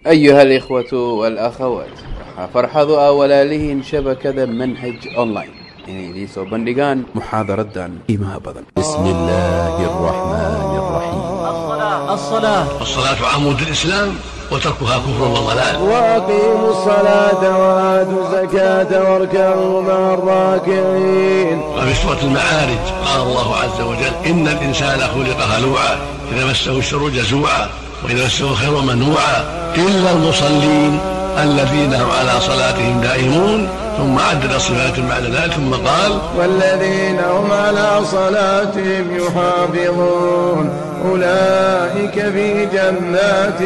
أيها الإخوة والأخوات waxaa farxadu ah walaalihiin shabakada manhaj online inay idiin soo bandhigaan muxaadaradan qiimaha badan بسم الله الرحمن الرحيم الصلاة والصلاة عمود الإسلام وتركها كفر وضلال وأقيموا الصلاة وآتوا الزكاة واركعوا مع الراكعين وفي سورة المعارج قال الله عز وجل إن الإنسان خلق هلوعا إذا مسه الشر جزوعا وإذا مسه الخير منوعا إلا المصلين الذين هم على صلاتهم دائمون ثم عدد صفات بعد ذلك ثم قال والذين هم على صلاتهم يحافظون أولئك في جنات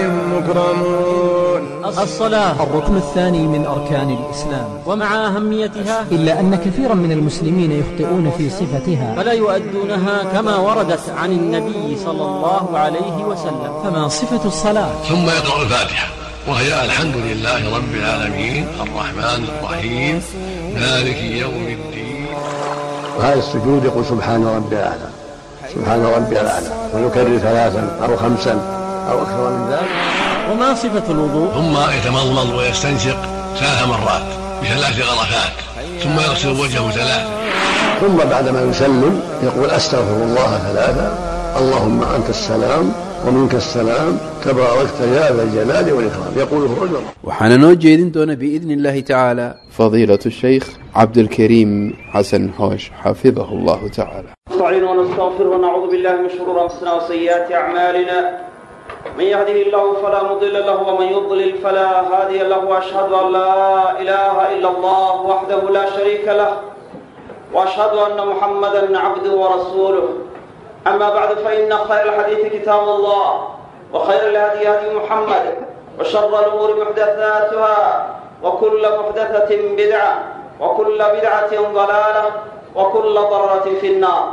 مكرمون الصلاة الركن الثاني من أركان الإسلام ومع أهميتها إلا أن كثيرا من المسلمين يخطئون في صفتها فلا يؤدونها كما وردت عن النبي صلى الله عليه وسلم فما صفة الصلاة ثم يقرأ الفاتحة وهي الحمد لله رب العالمين الرحمن الرحيم مالك يوم الدين وهذا السجود يقول سبحان ربي الاعلى سبحان ربي الاعلى ويكرر ثلاثا او خمسا او اكثر من ذلك وما صفة الوضوء ثم يتمضمض ويستنشق ثلاث مرات بثلاث غرفات ثم يغسل وجهه ثلاثا ثم بعدما يسلم يقول استغفر الله ثلاثا اللهم انت السلام ومنك السلام تباركت يا ذا الجلال والاكرام يقوله رجل waxaana noo jeedin doona biidni illaahi tacaala fadiilatu shaykh cabdulkariim xasan xoosh xafidahu allahu tacaala نستعين ونستغفر ونعوذ بالله من شرور انفسنا وسيئات اعمالنا من يهده الله فلا مضل له ومن يضلل فلا هادي له واشهد ان لا اله الا الله وحده لا شريك له واشهد ان محمدا عبده ورسوله اما بعد فان خير الحديث كتاب الله وخير الهدي هدي محمد وشر الامور محدثاتها وكل محدثه بدعه وكل بدعه ضلاله وكل ضرره في النار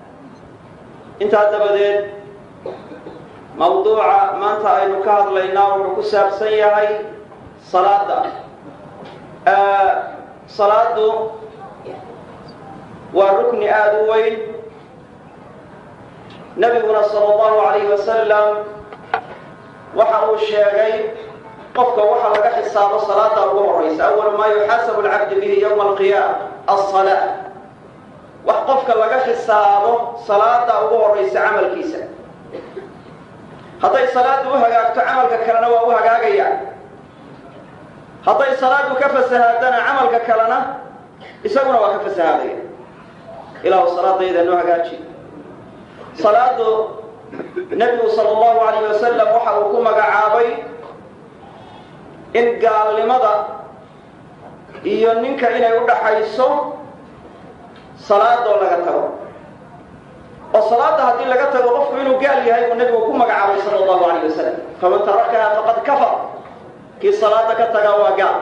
intaa dabadeed mawduuca maanta aynu ka hadlaynaa wuxuu ku saabsan yahay salaada salaadu waa rukni aada u weyn nebiguna sala allahu calayhi wasalam waxa uu sheegay qofka waxa laga xisaabo salaada ugu horaysa awalu maa yuxaasabu alcabdu bihi yowma alqiyaama alsalaa wax qofka laga xisaabo salaada ugu horaysa camalkiisa hadday salaadu u hagaagto camalka kalena waa u hagaagaya hadday salaadu ka fasahaadana camalka kalena isaguna waa ka fasahaadaya ilaahu salaadayda noo hagaaji salaadu nebigu sala allahu calayh wasalam waxa uu ku magacaabay in gaalnimada iyo ninka inay u dhaxayso salaadoo laga tago oo salaada haddii laga tago qofku inuu gaal yahay uu nebigu ku magacaabay sala allahu calayh wasalam faman tarakaha faqad kafar kii salaada ka tagaa waa gaal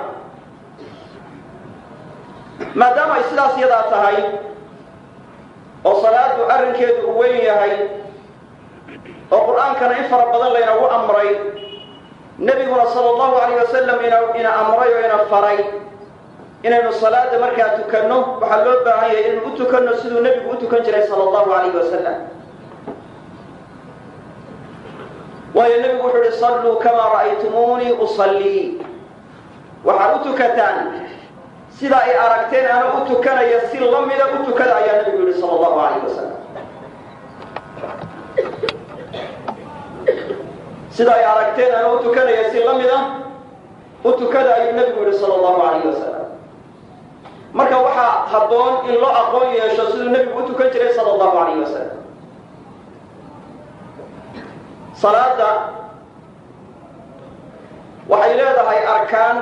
maadaama ay sidaas yadaa tahay oo salaadu arrinkeedu uu weyn yahay oo qur-aankana in fara badan laynagu amray nebiguna sala allahu calayh wasalam ina amray oo ina faray inaynu salaada markaa tukanno waxaa loo baahan yahay inaynu u tukanno siduu nebigu u tukan jiray sala allahu calayhi wasalam waayo nebigu wuxuu uhi salluu kamaa ra'aytumuunii usallii waxaad u tukataan sida ay aragteen ana u tukanaya si lamida u tukada ayaa nebigu yihi sala allahu calayhi wasalam sida ay aragteen ana u tukanaya si lamida u tukada ayuu nebigu yihi sala allahu calayhi wasalam marka waxaa habboon in loo aqoon yeesho siduu nebigu u tukan jiray sala allahu calayhi wasalam salaada waxay leedahay arkaan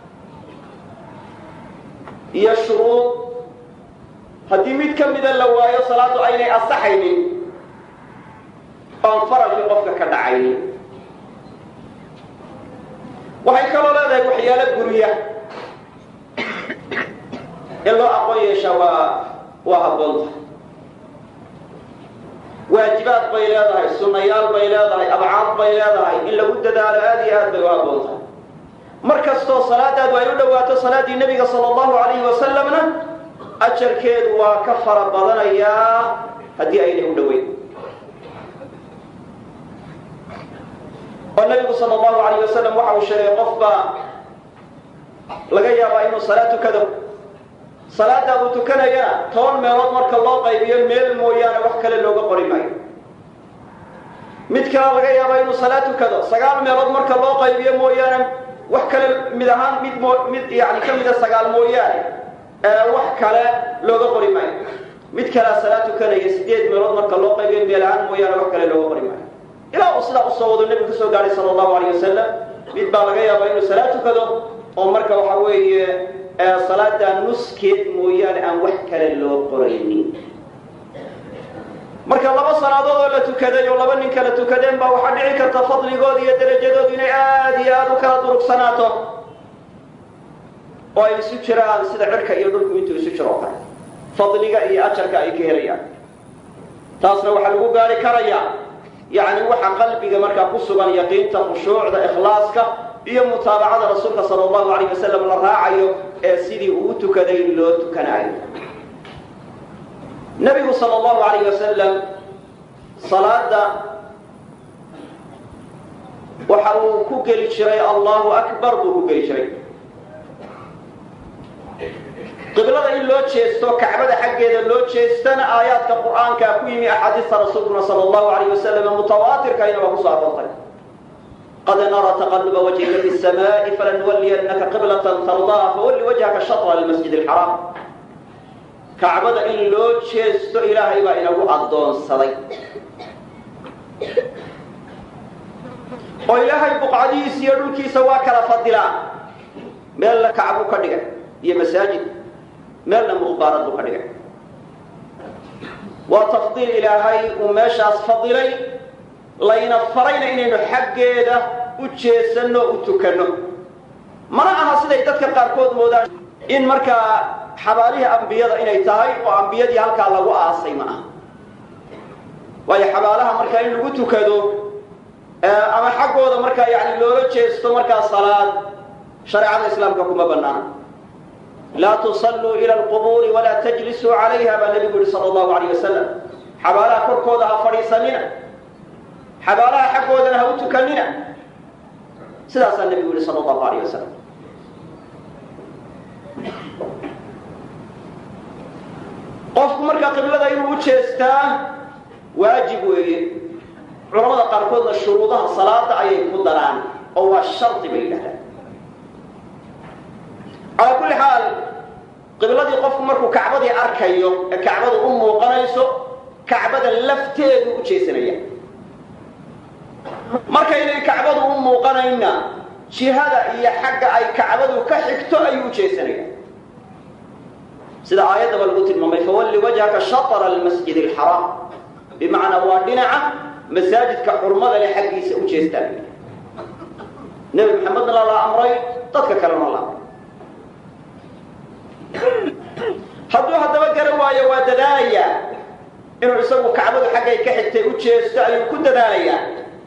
iyo shuruud haddii mid ka mida la waayo salaaddu aynay asaxaynin oon faralkii qofka ka dhacaynin waxay kaloo leedahay waxyaalo guriya in loo aqoon yeeshaa waa waa habboonta waajibaad bay leedahay sunnayaal bay leedahay abcaad bay leedahay in lagu dadaalo aada iyo aad bay u habboontahay mar kastoo salaadaadu ay u dhowaato salaaddii nebiga sala allahu calayhi wasalamna ajarkeedu waa ka fara badanayaa haddii aynay u dhoweyn oo nabigu sal allahu alayh wasalam waxa uu sheegay qof baa laga yaabaa inuu salaad tukado salaada uu tukanayana toban meelood marka loo qaybiyo meel mooyaane wax kale looga qori maayo mid kale laga yaabaa inuu salaad tukado sagaal meelood marka loo qaybiyo mooyaane wax kale mid ahaan mid mo mid yani ka mida sagaal mooyaane wax kale looga qori maayo mid kalea salaad tukanaya sideed meelood marka loo qaybiyo meel ahaan mooyaane wax kale looga qori maayo ilaa uu sidaa usoo wado nebigu kasoo gaadhay sala allahu alayh wasalam mid baa laga yaabaa inuu salaad tukado oo marka waxa weeye salaada nuskeed mooyaane aan wax kale loo qoraynin marka laba salaadood oo la tukaday oo laba nin kala tukadeen baa waxaa dhici karta fadligooda iyo darajadoodu inay aada iyo aada u kala durugsanaato oo ay isu jiraan sida cirka iyo dhulku intuu isu jiro oo kale fadliga iyo ajarka ay ka helayaan taasna waxaa lagu gaari karayaa yacni waxa qalbiga markaa ku sugan yaqiinta khushuucda ikhlaaska iyo mutaabacada rasuulka sala allahu alayh wasalam la raacayo ee sidii uu tukaday loo tukanaayo nebigu sala allahu alayh wasalam salaada waxa uu ku geli jiray allahu akbar buu ku geli jiray qiblada in loo jeesto kacbada xaggeeda loo jeestana aayaadka qur'aankaa ku yimi axaadiista rasuulkuna sala allahu alayh wasalam mutawaatirkayna waa kusoo aroortay qad nara taqaluba wajhika fi samaa'i falanuwalliyannaka qiblatan tardaha fawalli wajhaka shatra almasjid alxaraam kacbada in loo jeesto ilaahay baa inagu addoonsaday oo ilaahay buqcadihiisa iyo dhulkiisa waa kala fadilaa meelna kacbu ka dhigay iyo masaajid meelna mukhbaarad buu ka dhigay waa tafdiil ilaahay uu meeshaas fadilay layna farayna inaynu xaggeeda u jeesanno u tukanno mana aha siday dadka qaarkood moodaan in markaa xabaalihii ambiyada inay tahay oo ambiyadii halkaa lagu aasay ma aha waayo xabaalaha markaa in lagu tukado ama xaggooda markaa yani loola jeesto markaa salaad shareecada islaamka kuma banaana laa tusalluu ila alqubuuri walaa tajlisuu calayha baa nebigu yihi sala allahu alayh wasalam xabaalaha korkooda ha fadhiisanina xabaalaha xaggoodana ha u tukanina sidaasaa nebigu yihi sala allahu alayh wasalam qofku markaa qiblada inuu u jeestaa waajib weeye culamada qaarkoodna shuruudaha salaada ayay ku daraan oo waa shardi bay yidhahdaan calaa kulli xaal qibladii qofku markuu kacbadii arkayo ee kacbadu u muuqanayso kacbada lafteedu u jeesanaya markaynay kacbadu u muuqanayna jihada iyo xagga ay kacbadu ka xigto ayuu u jeesanaya sida aayaddaba lagu tilmaamay fawalli wajhaka shatra almasjid alxaraam bimacnaa waa dhinaca masaajidka xurmada leh xaggiisa u jeestaan nebi maxamedna la amray dadka kalena la amray hadduu haddaba garan waayo waa dadaalayaa inuu isagu kacbadu xaggay ka xigtay u jeesto ayuu ku dadaalayaa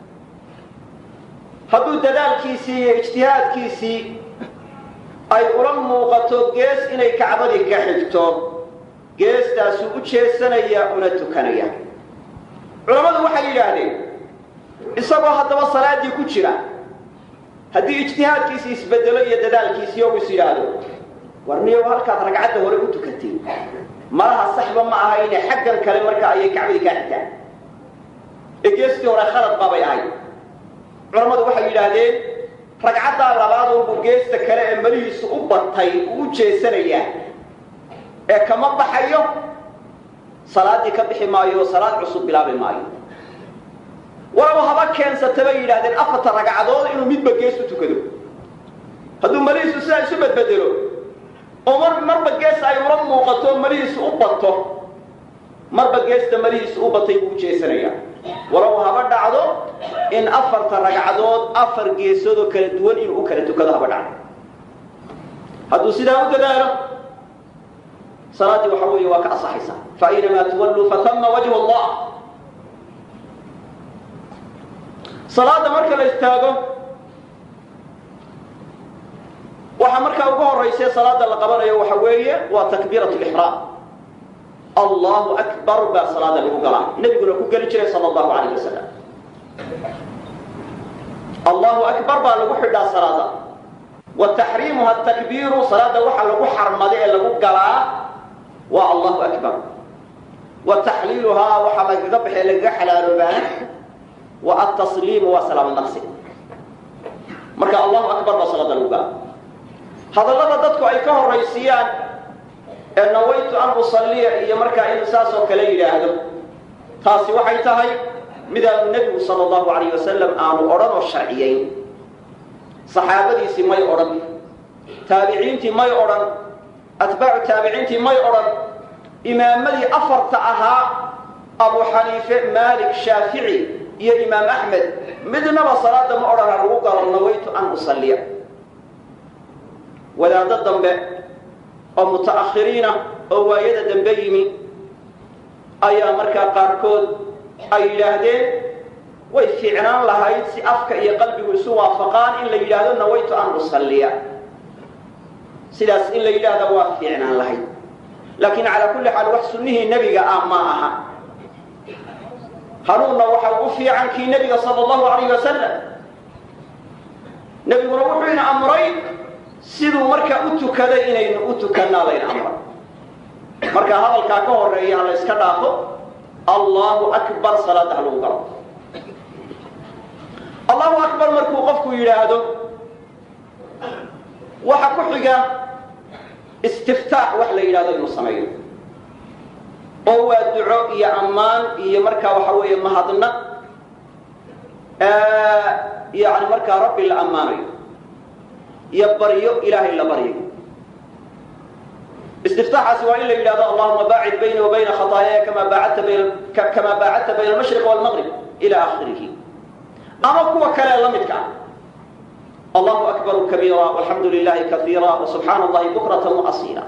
hadduu dadaalkiisii iyo ijtihaadkiisii ay ula muuqato gees inay kacbadii ka xigto geestaasuu u jeesanaya una tukanaya culammadu waxay yidhaahdeen isagoo haddaba salaaddii ku jira haddii ijtihaadkiisii isbedelo iyo dadaalkiisii ou is yidhaahdo warniyow halkaad ragcadda hore u tukatay malaha saxba ma aha inay xaggan kale markaa ayay kacbadii kaa xigtaan ee geestii hore khalad baabay ahayd culammadu waxay yidhaahdeen ragcaddaa labaad unbuu geesta kale ee malihiisu u batay uu u jeesanayaa ee kama baxayo salaaddii ka bixi maayo oo salaad cusub bilaabi maayo walaba haba keensata bay yidhahdeen afarta ragcadood inuu midba gees u tukado hadduu malihiisu sidaa isu badbedelo oo mar marba gees ay ula muuqato malihiisu u bato marba geesta malihiisu u batay buu u jeesanayaa walow haba dhacdo in afarta ragcadood afar geesoodoo kala duwan inuu u kala tukado haba dhacdo hadduu sidaa u dadaalo salaaddii waxa weeye waa ka asaxaysaa faaynamaa tuwalluu fatama wajhu allah salaada marka la istaago waxaa markaa ugu horaysa salaada la qabanayo waxa weeye waa takbiirat lixraam allahu akbar baa salaada lagu galaa nebiguna ku geli jiray sala allahu alayh wasalam allahu akbar baa lagu xidhaa salaada wa taxriimuha takbiiru salaada waxa lagu xarmada ee lagu galaa waa allahu akbar wa taxliiluhaa waxaa lagaga baxee lagaga xalaaloobaana wa atasliimu waa salaamo naqsi marka allahu akbar baa salaada lagu galaa hadallada dadku ay ka horaysiiyaan ee nawaytu an usalliya iyo markaa inuu saas oo kale yidhaahdo taasi waxay tahay midaanu nebigu sala allahu alayh wasalam aanu odhan oo sharciyayn saxaabadiisii may odhan taabiciintii may odhan atbaacu taabiciintii may odhan imaamadii afarta ahaa abu xaniife maalik shaafici iyo imaam axmed midnaba salaada ma odhan ha lagu galo nawaytu an usalliya wadaaddo dambe oo muta'akhiriina oo waayada dambe yimi ayaa markaa qaarkood ay yidhaahdeen way fiicnaan lahayd si afka iyo qalbigu isu waafaqaan in la yidhaahdo nawaytu an usalliya sidaas in la yidhaahda waa fiicnaan lahayd laakiin calaa kulli xaal wax sunnihii nebiga ah ma aha hanuunna waxa ugu fiican kii nebiga sala allahu alayh wasalam nebiguna wuxuu ina amray siduu markaa u tukaday inaynu u tukannaa layna amray marka hadalkaa ka horeeya ha la yska dhaafo allahu akbar salaada ha lagu galo allahu akbar markuu qofku yidhaahdo waxa ku xiga istiftaax wax la yidhahdo inuu sameeyo oo waa duco iyo ammaan iyo markaa waxa weeye mahadnaq yani markaa rabbi la ammaanayo iyo baryo ilaahay la baryayo istiftaaxaasi waa in la yidhahdo allahuma baacid bayni wa bayna khطaayaaya kama baacadta bayna kama baacadta bayna almashriq wاlmaqrib ila akhirihi ama kuwa kale la midka ah allahu akbar kabiira walxamdu lilahi kaiira wasubxaana allahi bukrata waasiila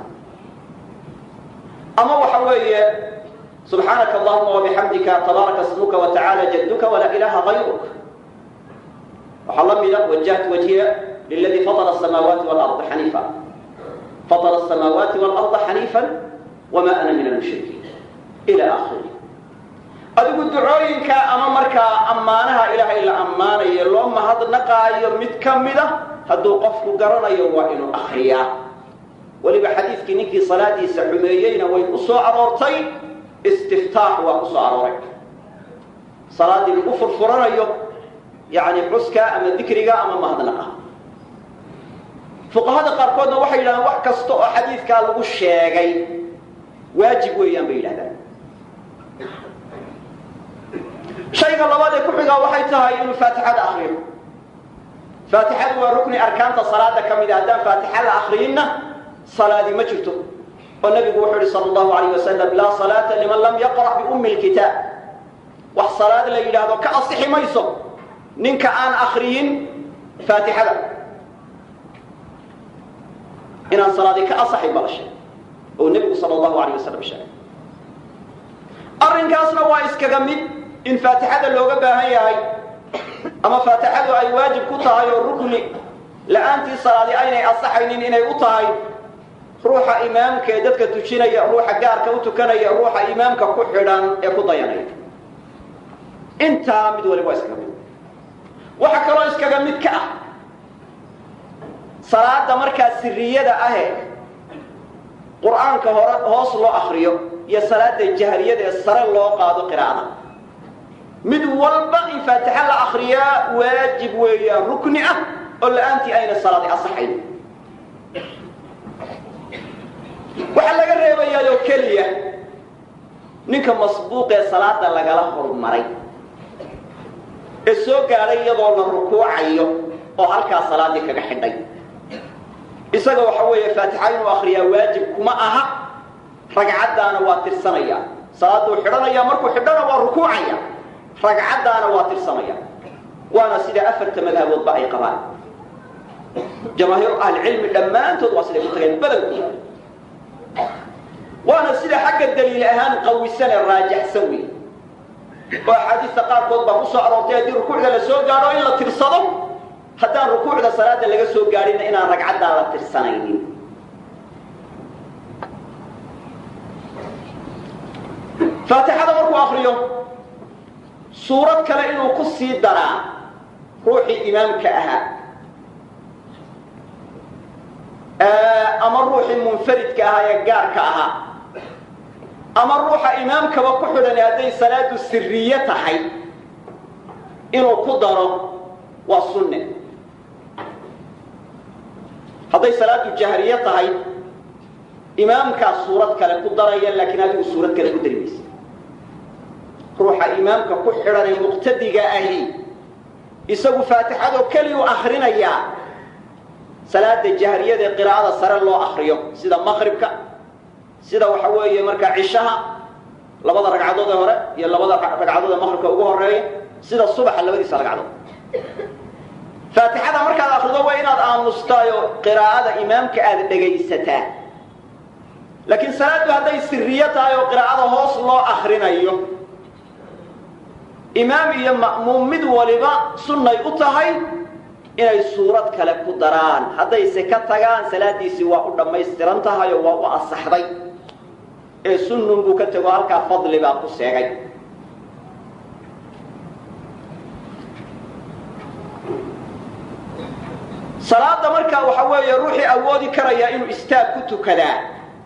ama waxa weeye subxaanaka allahuma wabixamdika tabaaraka smuka watacaala jadduka walaa ilaha gayruk waxaa la mida wajahtu wajhiya liladii fatara asamaawaati walarda xaniifa fatara asamaawaati walarda xaniifa wama ana min almushrikiin ila akhiri adigu ducooyinka ama markaa ammaanaha ilaahay la ammaanayo loo mahadnaqaayo mid ka mida hadduu qofku garanayo waa inuu akriyaa weliba xadiidkii ninkii salaadiisa xumeeyeyna way u soo aroortay istiftaax waa ku soo arooray salaaddii lagu furfuranayo yani xuska ama dikriga ama mahadnaqa fuqahada qaarkoodna waxay yidhahdeen wax kasta oo xadiidkaa lagu sheegay waajib weeyaan bay yidhahdaan shayga labaad ee ku xigaa waxay tahay inuu faatixada akriyo faatixadu waa rukni arkaanta salaada ka mida haddaan faatixa la akriyinna salaadi ma jirto oo nabigu wuxuu yihi sal allahu alayh wasalam laa salaata liman lam yaqra' biummi lkitaab wax salaad la yidhaahdo ka asixi mayso ninka aan akriyin faatixada inaan salaadi ka asaxay bala sheegay oo nebigu sal allahu alayh wasalam sheegay arrinkaasna waa iskaga mid in faatixada looga baahan yahay ama faatixadu ay waajib ku tahay oo rukni la-aantii salaadi aynay asaxaynin inay u tahay ruuxa imaamka ee dadka tujinaya ruuxa gaarka u tukanaya ruuxa imaamka ku xidhan ee ku dayanaya intaa mid waliba waa iskaga mid waxa kaloo iskaga mid ka ah salaada markaa siriyada ahe qur'aanka hore hoos loo akriyo iyo salaada jahriyada ee sare loo qaado qiraa'ada mid walba in faatixa la akriyaa waajib weeyaan rukni ah oo la-aantii ayna salaadi asaxayn waxaa laga reebayaa oo keliya ninka masbuuqee salaada lagala hormaray ee soo gaadhay iyadoo la rukuucayo oo halkaa salaadii kaga xidhay isaga waxa weeye faatixa inuu akriyaa waajib kuma aha ragcaddaana waa tirsanaya salaaduu xidhanaya markuu xidhana waa rukuucaya ragcaddaana waa tirsanaya waana sida afarta madhaboodba ay qabaan jamaahiiru ahlicilmi dhammaantood waa siday ku tageen badankooda waana sida xagga daliil ahaan qawisan ee raajaxsan wey oo axaadiista qaarkood baa ku soo aroortay haddii rukuucda la soo gaadho in la tirsado haddaan rukuucda salaada laga soo gaadhinna inaan ragcaddaa la tirsanaynin faatixada markuu akriyo suurad kale inuu ku sii daraa ruuxii imaamka ahaa ama ruuxii munfaridka ahaa ee gaarka ahaa ama ruuxa imaamkaba ku xidhan hadday salaadu siriye tahay inuu ku daro waa sunne hadday salaadu jahriye tahay imaamkaa suurad kale ku daraya laakiin adigu suurad kale ku dari maysa ruuxa imaamka ku xidhan ee muqtadiga ahi isagu faatixadoo keliyu akrinayaa salaada jahriyada ee qiraa'ada sare loo akriyo sida maqribka sida waxa weeye markaa cishaha labada ragcadood ee hore iyo labada ragcadood ee maqribka ugu horeeya sida subaxa labadiisa ragcadood faatixada markaad akrido waa inaad aamustaayo qiraa'ada imaamka aada dhegaysataa laakiin salaaddu hadday siriyo tahay oo qiraa'ada hoos loo akrinayo imaam iyo ma'muum mid waliba sunnay u tahay inay suurad kale ku daraan haddayse ka tagaan salaadiisii waa u dhammaystiran tahay oo waa u asaxday ee sunnun buu ka tego halkaa fadli baa ku seegay salaada markaa waxa weeye ruuxii awoodi karaya inuu istaag ku tukadaa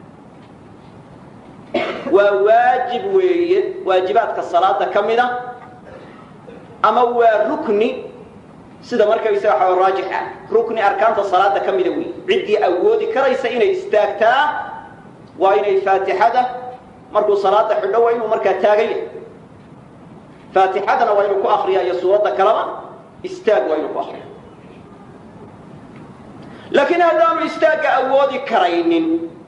waa waajib weeye waajibaadka salaada ka mida ama waa rukni sida markaysaga waxa raajix ah rukni arkaanta salaada ka mida wey ciddii awoodi karaysa inay istaagtaa waa inay faatixada markuu salaada xidho waa inuu markaa taagan yahay faatixadana waa inuu ku akriya iyo suuradda kaleba istaag waa inuu ku akriya laakiin haddaanu istaagga awoodi karaynin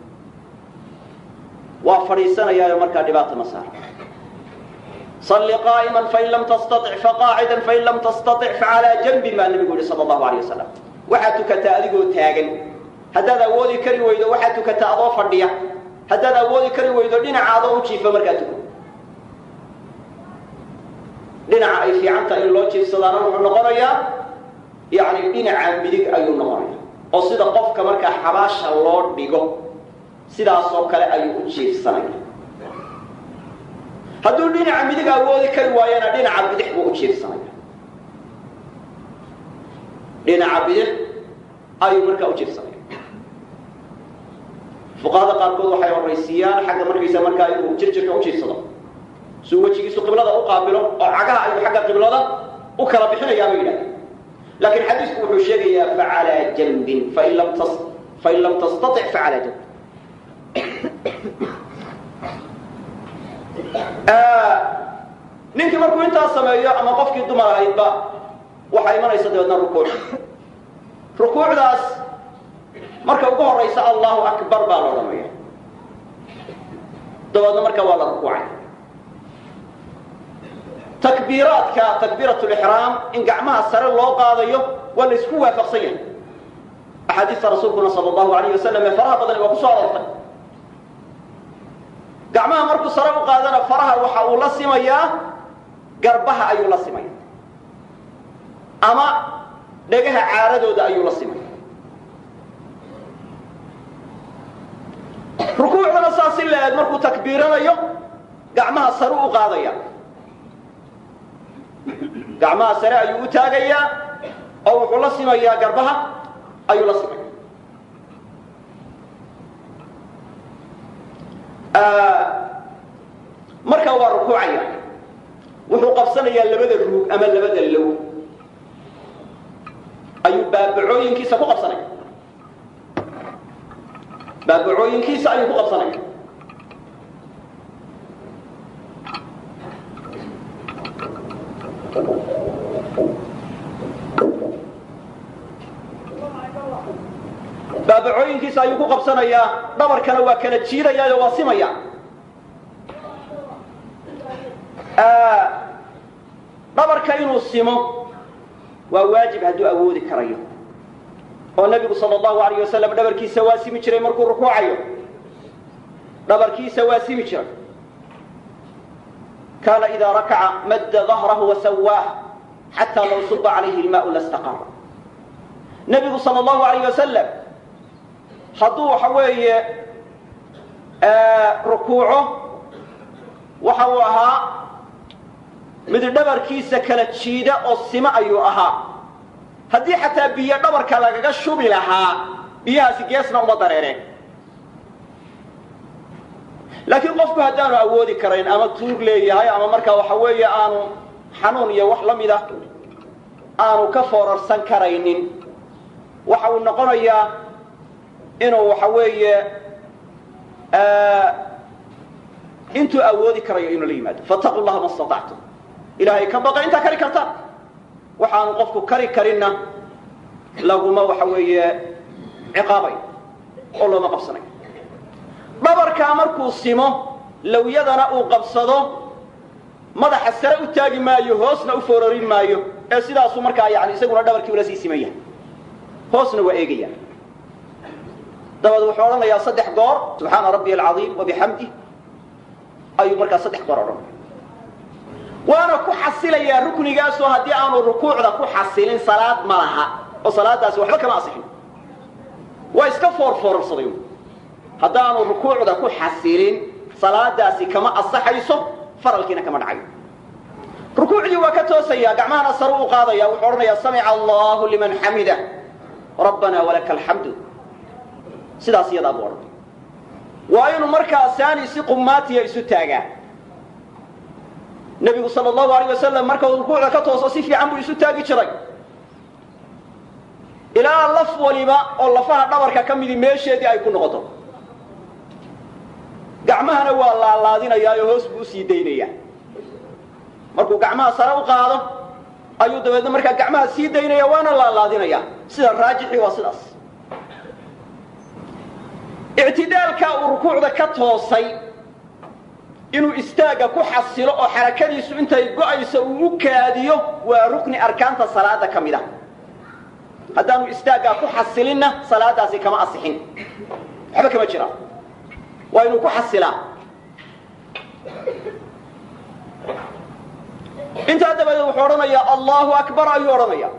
waa fadhiisanayaayo markaa dhibaata ma saara صل قائما فإن لم تستطع فقاعدا فإن لم تستطع فعلى جنب ما النبي يقول صلى الله عليه وسلم waxaad tukataa adigoo taagan haddaad awoodi kari weydo waxaad tukataa adoo fadhiya haddaad awoodi kari weydo dhinaca adoo u jiifa markaa tuko dhinaca ay fiicanta in loo jiifsadaana wuxuu noqonayaa yani dhinaca midig ayuu noqonaya oo sida qofka markaa xabaasha loo dhigo sidaasoo kale ayuu u jiifsanaya hadduu dhinaca midig awoodi kari waayana dhinaca bidix buu u jiifsanaya dhinaca bidix ayuu markaa u jiifsanaya fuqahada qaarkood waxay horaysiiyaan xagga markaysa markaa inuu jirjirka u jiifsado suu wejigiisu qiblada u qaabilo oo cagaha ayuu xagga qiblada u kala bixinayaa bay yidhahdeen laakiin xadiisku wuxuu sheegayaa facalaa janbin fain lam tas fain lam tastatic facalaa janbin ninkii markuu intaas sameeyo ama qofkii dumar ahaydba waxaa imanaysa dabeedna rukuuc rukuucdaas marka ugu horaysa allahu akbar baa la odhanaya dabeedna marka waa la rukuucay takbiiraadka takbiirat lixraam in gacmaha sare loo qaadayo waa la isku waafaqsan yahay axaadiista rasuulkuna sal allahu alayh wasalam ee faraha badani waa ku soo aroortay gacmaha markuu sare u qaadana faraha waxa uu la simayaa garbaha ayuu la simaya ama dhegaha caaradooda ayuu la simaya rukuucdana saas si la-eeg markuu takbiiranayo gacmaha sare u qaadaya gacmaha sare ayuu u taagayaa oo wuxuu la simayaa garbaha ayuu la simaya markaa waa rukuucaya wuxuu qabsanayaa labada ruug ama labada low ayuu baabacooyinkiisa ku qabsanaya baabacooyinkiisa ayuu ku qabsanaya baabacooyinkiisa ayuu ku qabsanayaa dhabarkana waa kala jiidayaayo waa simaya dhabarka inuu simo waa waajib hadduu awoodi karayo oo nebigu sal allahu alayh wasalam dhabarkiisa waa simi jiray markuu rukuucayo dhabarkiisa waa simi jiray kaana idaa rakaca madda dahrahu wasawaah xataa law suba calayhi ilmaau lastaqara nebigu sal allahu alayh wasalam hadduu waxa weeye rukuuco waxa uu ahaa mid dhabarkiisa kala jiida oo simo ayuu ahaa haddii xataa biyo dhabarka lagaga shubi lahaa biyahaasi geesna uma dareereen laakiin qofku haddaanu awoodi karayn ama tuur leeyahay ama markaa waxa weeye aanu xanuun iyo wax la mid ah aanu ka foorarsan karaynin waxa uu noqonayaa inuu waxa weeye intuu awoodi karayo inuu la yimaado fattaqu llaha ma statactum ilaahay ka baqa intaa kari kartaan waxaanu qofku kari karinna laguma waxa weeye ciqaabay oo looma qabsanay dhabarkaa markuu simo lawyadana uu qabsado madaxa sare u taagi maayo hoosna u foorarin maayo ee sidaasuu markaa yani isaguna dhabarkii ula sii simaya hoosna waa eegaya dabaed wuxuu odhanayaa saddex goor subxaana rabbiy alcaiim wabixamdih ayuu markaa saddex goor odhanaya waana ku xasilayaa ruknigaasoo haddii aanu rukuucda ku xasilin salaad ma laha oo salaadaasi waxba kama asixin waa iska foorfoorarsaday haddaanu rukuucda ku xasilin salaadaasi kama asaxayso faralkiina kama dhacayo rukuucdii waa ka toosaya gacmahana sare u qaadaya wuxuu odhanayaa samica allahu liman xamida rabbana walaka alxamdu sidaas iyadaa buu odhanay waa inuu markaa saani si qumaatiya isu taagaa nebigu sal allahu alayh wasalam markau rukuucda ka tooso si fiican buu isu taagi jiray ilaa laf waliba oo lafaha dhabarka ka midi meesheedii ay ku noqoto gacmahana waa laalaadinayaa oo hoos buu usii daynayaa markuu gacmaha sare u qaado ayuu dabeedna markaa gacmaha sii daynaya waana laalaadinaya sida raajixii waa sidaas ictidaalkaa uu rukuucda ka toosay inuu istaagga ku xasilo oo xarakadiisu intay go'ayso uu u kaadiyo waa rukni arkaanta salaada ka mid a haddaanu istaaggaa ku xasilinna salaadaasi kama asixin waxba kama jiraan waa inuu ku xasilaa intaa dabadeed wuxuu odhanayaa allahu akbar ayuu odhanaya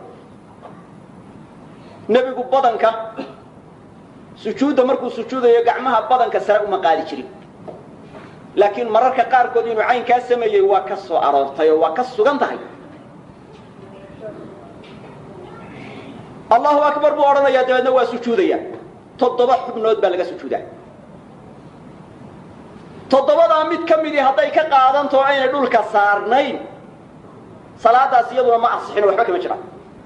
nebigu badanka sujuudda markuu sujuudayo gacmaha badanka sare uma qaadi jirin laakiin mararka qaarkood inuu caynkaa sameeyey waa ka soo aroortay oo waa ka sugan tahay allahu akbar buu odhanayaa dabeedna waa sujuudaya toddoba xubnood baa laga sujuudaa toddobadaa mid ka midii hadday ka qaadantao aynay dhulka saarnayn salaadaas iyaduna ma asixin oo waxba kama jiraan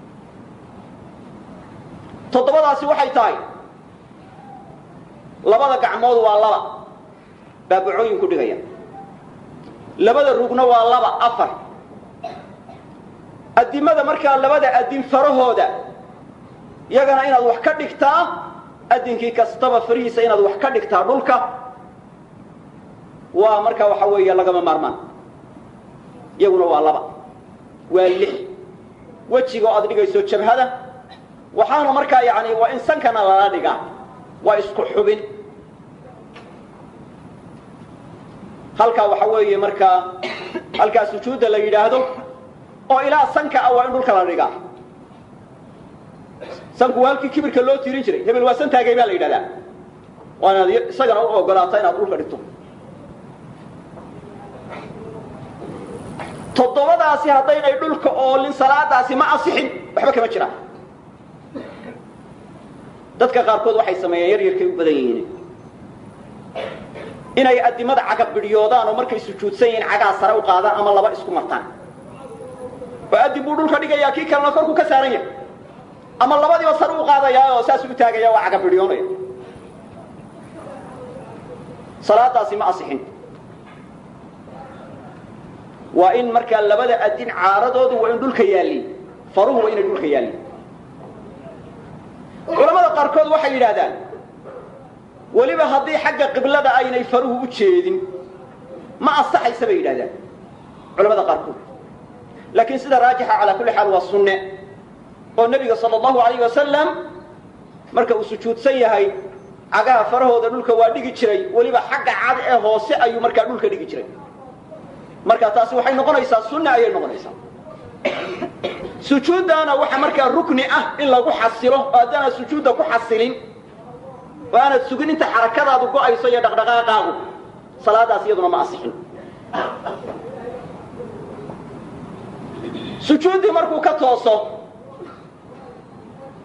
toddobadaasi waxay tahay labada gacmood waa laba baabacooyin ku dhigaya labada rugna waa laba afar addimada markaa labada addin farahooda iyagana inaad wax ka dhigtaa addinkii kastaba farihiisa inaad wax ka dhigtaa dhulka waa markaa waxa weeye lagama maarmaan iyaguna waa laba waa lix wejiga oo aad dhigayso jabhada waxaana markaa yani waa in sankana lala dhigaa waa isku xubin halkaa waxa weeye markaa halkaa sujuudda la yidhaahdo oo ilaa sanka ah waa in dhulka la dhigaa sanku waa halkii kibirka loo tiirin jiray hebel waa san taagay baa la yidhahdaa waa inaad isagana u ogolaata inaad dhulka dhigto toddobadaasi haddaynay dhulka oolin salaadaasi ma asixin waxba kama jiraan dadka qaarkood waxay sameeyeen yar yarkay u badan yihiin inay addimada caga bidhyoodaan oo markay sujuudsan yihiin cagaa sare u qaadaan ama laba isku martaan oo addin buu dhulka dhigayaa kii kalena korku ka saaran yahay ama labadiiba sare u qaadayaa oo saas u taagaya waa caga bidhyoonaya salaadaasi ma asixin waa in markaa labada addin caaradoodu waa in dhulka yaallin faruhu waa inay dhulka yaallin culamada qaarkood waxay yidhaahdaan weliba haddii xagga qiblada aynay faruhu u jeedin ma asaxaysa bay yidhahdaan culamada qaarkood laakiin sida raajixa calaa kulli xaal waa sunne oo nebiga sala allahu alayh wasalam marka uu sujuudsan yahay cagaha farahooda dhulka waa dhigi jiray weliba xagga cad ee hoose ayuu markaa dhulka dhigi jiray marka taasi waxay noqonaysaa sunne ayay noqonaysaa sujuuddaana waxa markaa rukni ah in lagu xasilo oo haddaanad sujuudda ku xasilin oo aanad sugin inta xarakadaadu go'ayso iyo dhaqdhaqaaqaagu salaadaas iyaduna ma asixin sujuuddii markuu ka tooso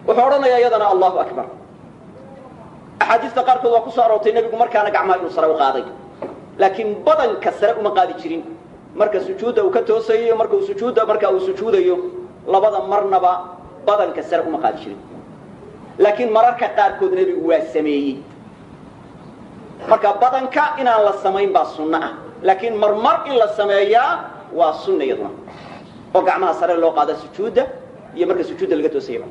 wuxuu odhanayaa iyadana allahu akbar axaadiista qaarkood waa ku soo aroortay nebigu markaana gacmaha inuu sare u qaaday laakiin badanka sare uma qaadi jirin marka sujuudda uu ka toosayo marka uu sujuudda marka uu sujuudayo labada marnaba badanka sare uma qaadi jirin laakiin mararka qaarkood nebigu waa sameeyey marka badanka inaan la samayn baa sunno ah laakiin marmar in la sameeyaa waa sunna iyaduna oo gacmaha sare loo qaada sujuudda iyo marka sujuudda laga toosayaba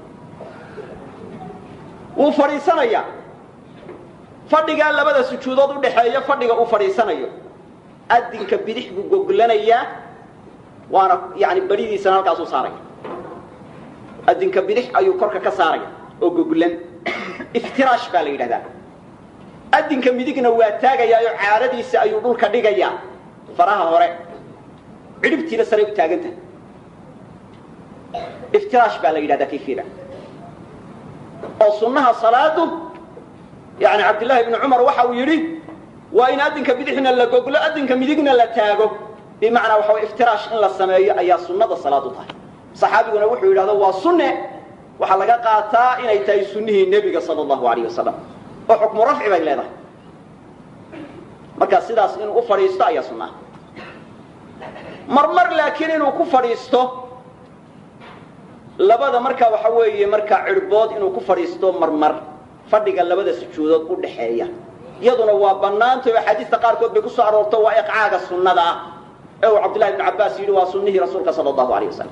wuu fadhiisanayaa fadhigaa labada sujuudood u dhaxeeya fadhiga uu fadhiisanayo adinka bidix buu goglanayaa waana yani badidiisana halkaasuu saaraya adinka bidix ayuu korka ka saaraya oo goglan iftiraash baa la yidhahdaa adinka midigna waa taagayaayo caaradiisa ayuu dhulka dhigayaa faraha hore cidhibtiina saray u taagantahay iftiraash baa la yidhahdaa kayfiyada oo sunnaha salaadu yani cabdillaahi ibnu cumar waxa uu yidhi waa in adinka bidixna la goglo adinka midigna la taago bimacnaa waxa way iftiraash in la sameeyo ayaa sunnada salaadu tahay saxaabiguna wuxuu yidhahdo waa sunne waxaa laga qaataa inay tahay sunnihii nebiga sala allahu alayh wasalam oo xukmu rafci bay leedahay marka sidaas inuu u fadhiisto ayaa sunnaha marmar laakiin inuu ku fadhiisto labada marka waxa weeye markaa cirhbood inuu ku fadhiisto marmar fadhiga labada sujuudood u dhaxeeya iyaduna waa bannaantay oo axaadiista qaarkood bay ku soo aroorto waa iqcaaga sunnada ah ee uu cabdillahi ibnu cabbaas yidhi waa sunnihii rasuulka sala allahu alayh wasalam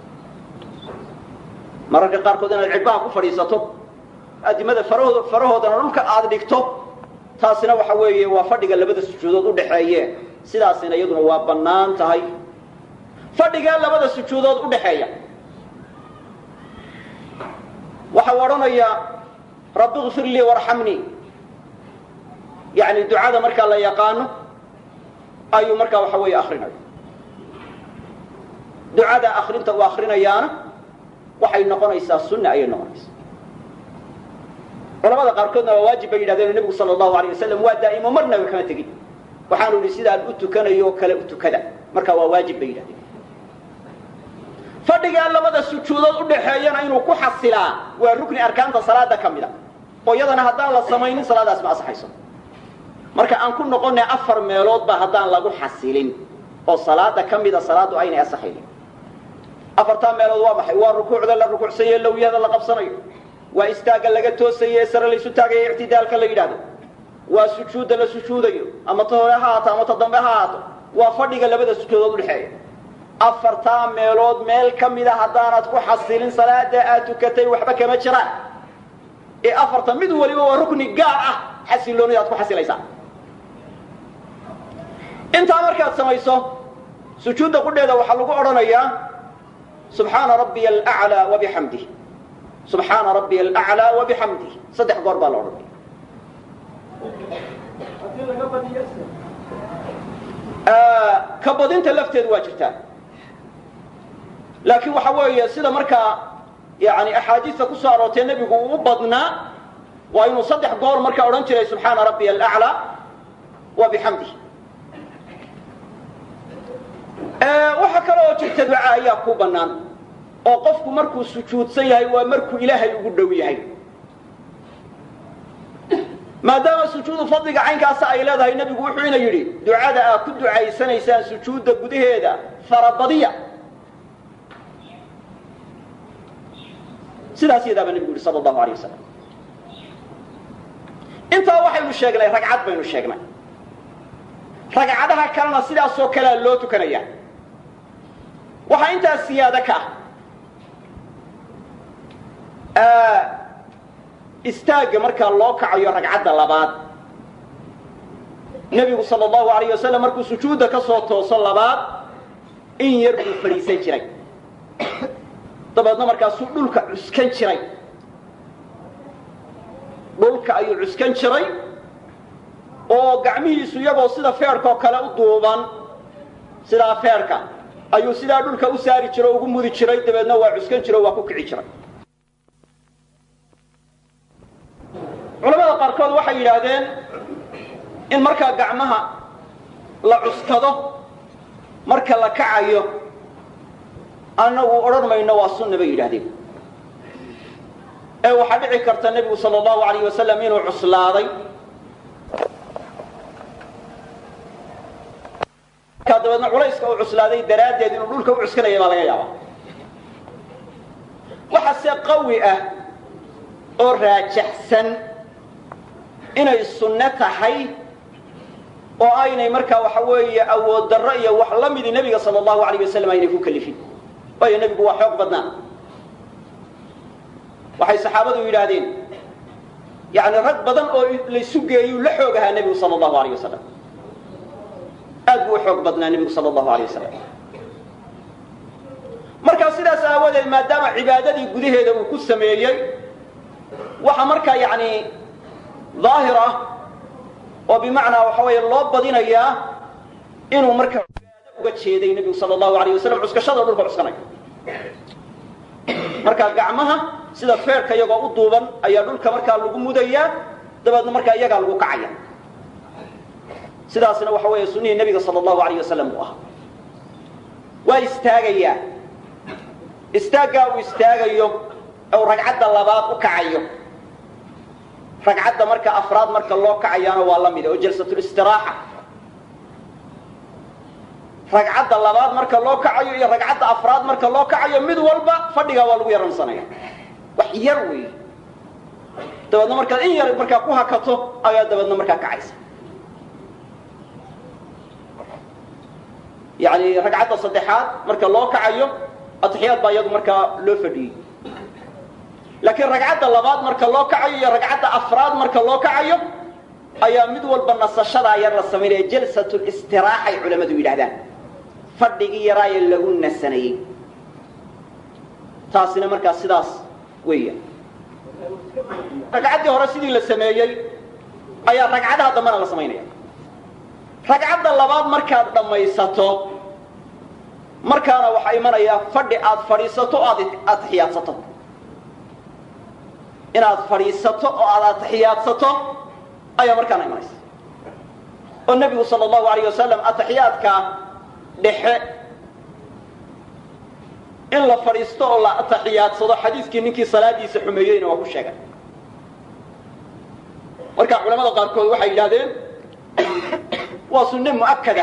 mararka qaarkood inaad cidhbaha ku fadhiisato adimada farahooda farahoodana dhulka aada dhigto taasina waxa weeye waa fadhiga labada sujuudood u dhaxeeye sidaasina iyaduna waa bannaan tahay fadhigaa labada sujuudood u dhaxeeya waxa uu odhanayaa rabbi kfir lii warxamnii yani ducada markaa la yaqaano ayuu markaa waxa weeye akrinaya ducada akrinta uu akrinayaana waxay noqonaysaa sunna ayay noqonaysaa culamada qaarkoodna waa waajib bay yidhahdeen nebigu sala allahu alayh wasalam waa daa'imo marnaba kama tegin waxaanu idhi sidaan u tukanayo oo kale u tukada marka waa waajib bay yidhahdeen fadhigaa labada sujuudood u dhaxeeyana inuu ku xasilaa waa rukni arkaanta salaada ka mid a oo iyadana haddaan la samaynin salaadaas ma asaxayso marka aan ku noqonay afar meeloodba haddaan lagu xasilin oo salaada ka mida salaadu aynay asaxaynin afartaa meelood waa maxay waa rukuucda la rukuucsaye lowyada la qabsanayo waa istaagga laga toosaye sare laysu taagayo ictidaalka la yidhaahdo waa sujuudda la sujuudayo ama ta hore ha haato ama ta dambe ha haato waa fadhiga labada sujuudood udhexeeya afartaa meelood meel ka mida haddaanad ku xasilin salaada aad tukatay waxba kama jiraan ee afarta mid waliba waa rukni gaar ah xasiloonida aad ku xasilaysaa intaa markaad samayso sujuudda qudheeda waxaa lagu odhanayaa subxaana rabbiya alaclaa wabixamdih subxaana rabbiya alaclaa wabixamdih saddex goor baa la odhanaya ka badinta lafteedu waa jirtaa laakiin waxa weeye sida markaa yani axaadiista ku soo aroortee nebigu uu u badnaa waa inuu saddex goor markaa odhan jiray subxaana rabbiya alaclaa wa bixamdih waxa kale oo jirta duca ayaa ku bannaan oo qofku markuu sujuudsan yahay waa markuu ilaahay ugu dhow yahay maadaama sujuudu fadliga caynkaasa ay leedahay nebigu wuxuu ina yidhi ducada aad ku ducaysanaysaan sujuudda gudaheeda farabadiya sidaas yadaabaa nebigu yihi sala allahu alay wasalam intaa waxaynu sheegnay ragcad baynu sheegnay ragcadaha kalena sidaasoo kalea loo tukanaya waxaa intaas siyaado ka ah istaagga markaa loo kacayo ragcadda labaad nebigu sala allahu alayh wasalam markuu sujuudda ka soo tooso labaad in yar buu fadhiisan jiray dabeedna markaasuu dhulka cuskan jiray dhulka ayuu cuskan jiray oo gacmihiisu iyagoo sida feerhkaoo kale u duuban sidaa feerhka ayuu sidaa dhulka u saari jiro o ugu mudi jiray dabeedna waa cuskan jiro o waa ku kici jiray culamada qaarkood waxay yidhaahdeen in markaa gacmaha la cuskado marka la kacayo annagu odhan mayno waa sunna bay yidhahdeen ee waxaa dhici karta nebigu sala allahu alayh wasalam inuu cuslaaday markaa dabeedna culayska uu cuslaaday daraaddeed inuu dhulka u cuskanaya baa laga yaabaa waxase qawi ah oo raajaxsan inay sunno tahay oo aynay markaa waxa weeye awood darro iyo wax la midi nebiga sala allahu alayh wasalam aynay ku kalifin waayo nebigu waa xoog badnaa waxay saxaabadu yidhaahdeen yani rag badan oo laysu geeyuu la xoog ahaa nebigu sala allahu alayh wasalam aad buu u xoog badnaa nebigu sala allahu alayh wasalam markaa sidaas aawadeed maadaama cibaadadii gudaheeda uu ku sameeyey waxaa markaa yani daahir ah oo bimacnaa waxa weeye loo badinayaa inuu markaa cibaado uga jeeday nebigu sala allahu alayh wasalam cuskashada dhulka cuskanaya markaa gacmaha sida feerka iyagoo u duuban ayaa dhulka markaa lagu mudayaa dabeedna markaa iyagaa lagu kacaya sidaasna waxa weeye sunihii nebiga sala allahu alayh wasalam uu ahaa waa istaagayaa istaaggaa uu istaagayo ou ragcadda labaad u kacayo ragcadda marka afraad marka loo kacayaana waa la mida oo jalsatulistiraaxa ragcadda labaad marka loo kacayo iyo ragcadda afraad marka loo kacayo mid walba fadhigaa waa lagu yaransanaya wax yar wey dabeedna markaad in yar markaa ku hakato ayaa dabeedna markaa kacaysa yani ragcadda saddexaad marka loo kacayo atixiyaad baa iyadu markaa loo fadhiyey laakiin ragcadda labaad marka loo kacayo iyo ragcadda afraad marka loo kacayo ayaa mid walba nasashadaa yar la samaynaya jalsatulistiraexay culammadu yidhahdaan fadhigii yaraaye lagu nasanayey taasina markaa sidaas weeya ragcaddii hore sidii la sameeyey ayaa ragcadaha dambena la samaynaya ragcadda labaad markaad dhammaysato markaana waxaa imanaya fadhi aad fadhiisato o aad atixiyaadsato inaad fadhiisato oo aad atixiyaadsato ayaa markaana imanaysa oo nebigu sala allahu alayh wasalam atixiyaadka dhexe in la fadhiisto oo la atixiyaadsado xadiiskii ninkii salaadiisa xumeeyeyna waa ku sheegay marka culamada qaarkood waxay yidhahdeen waa sunne mu'akada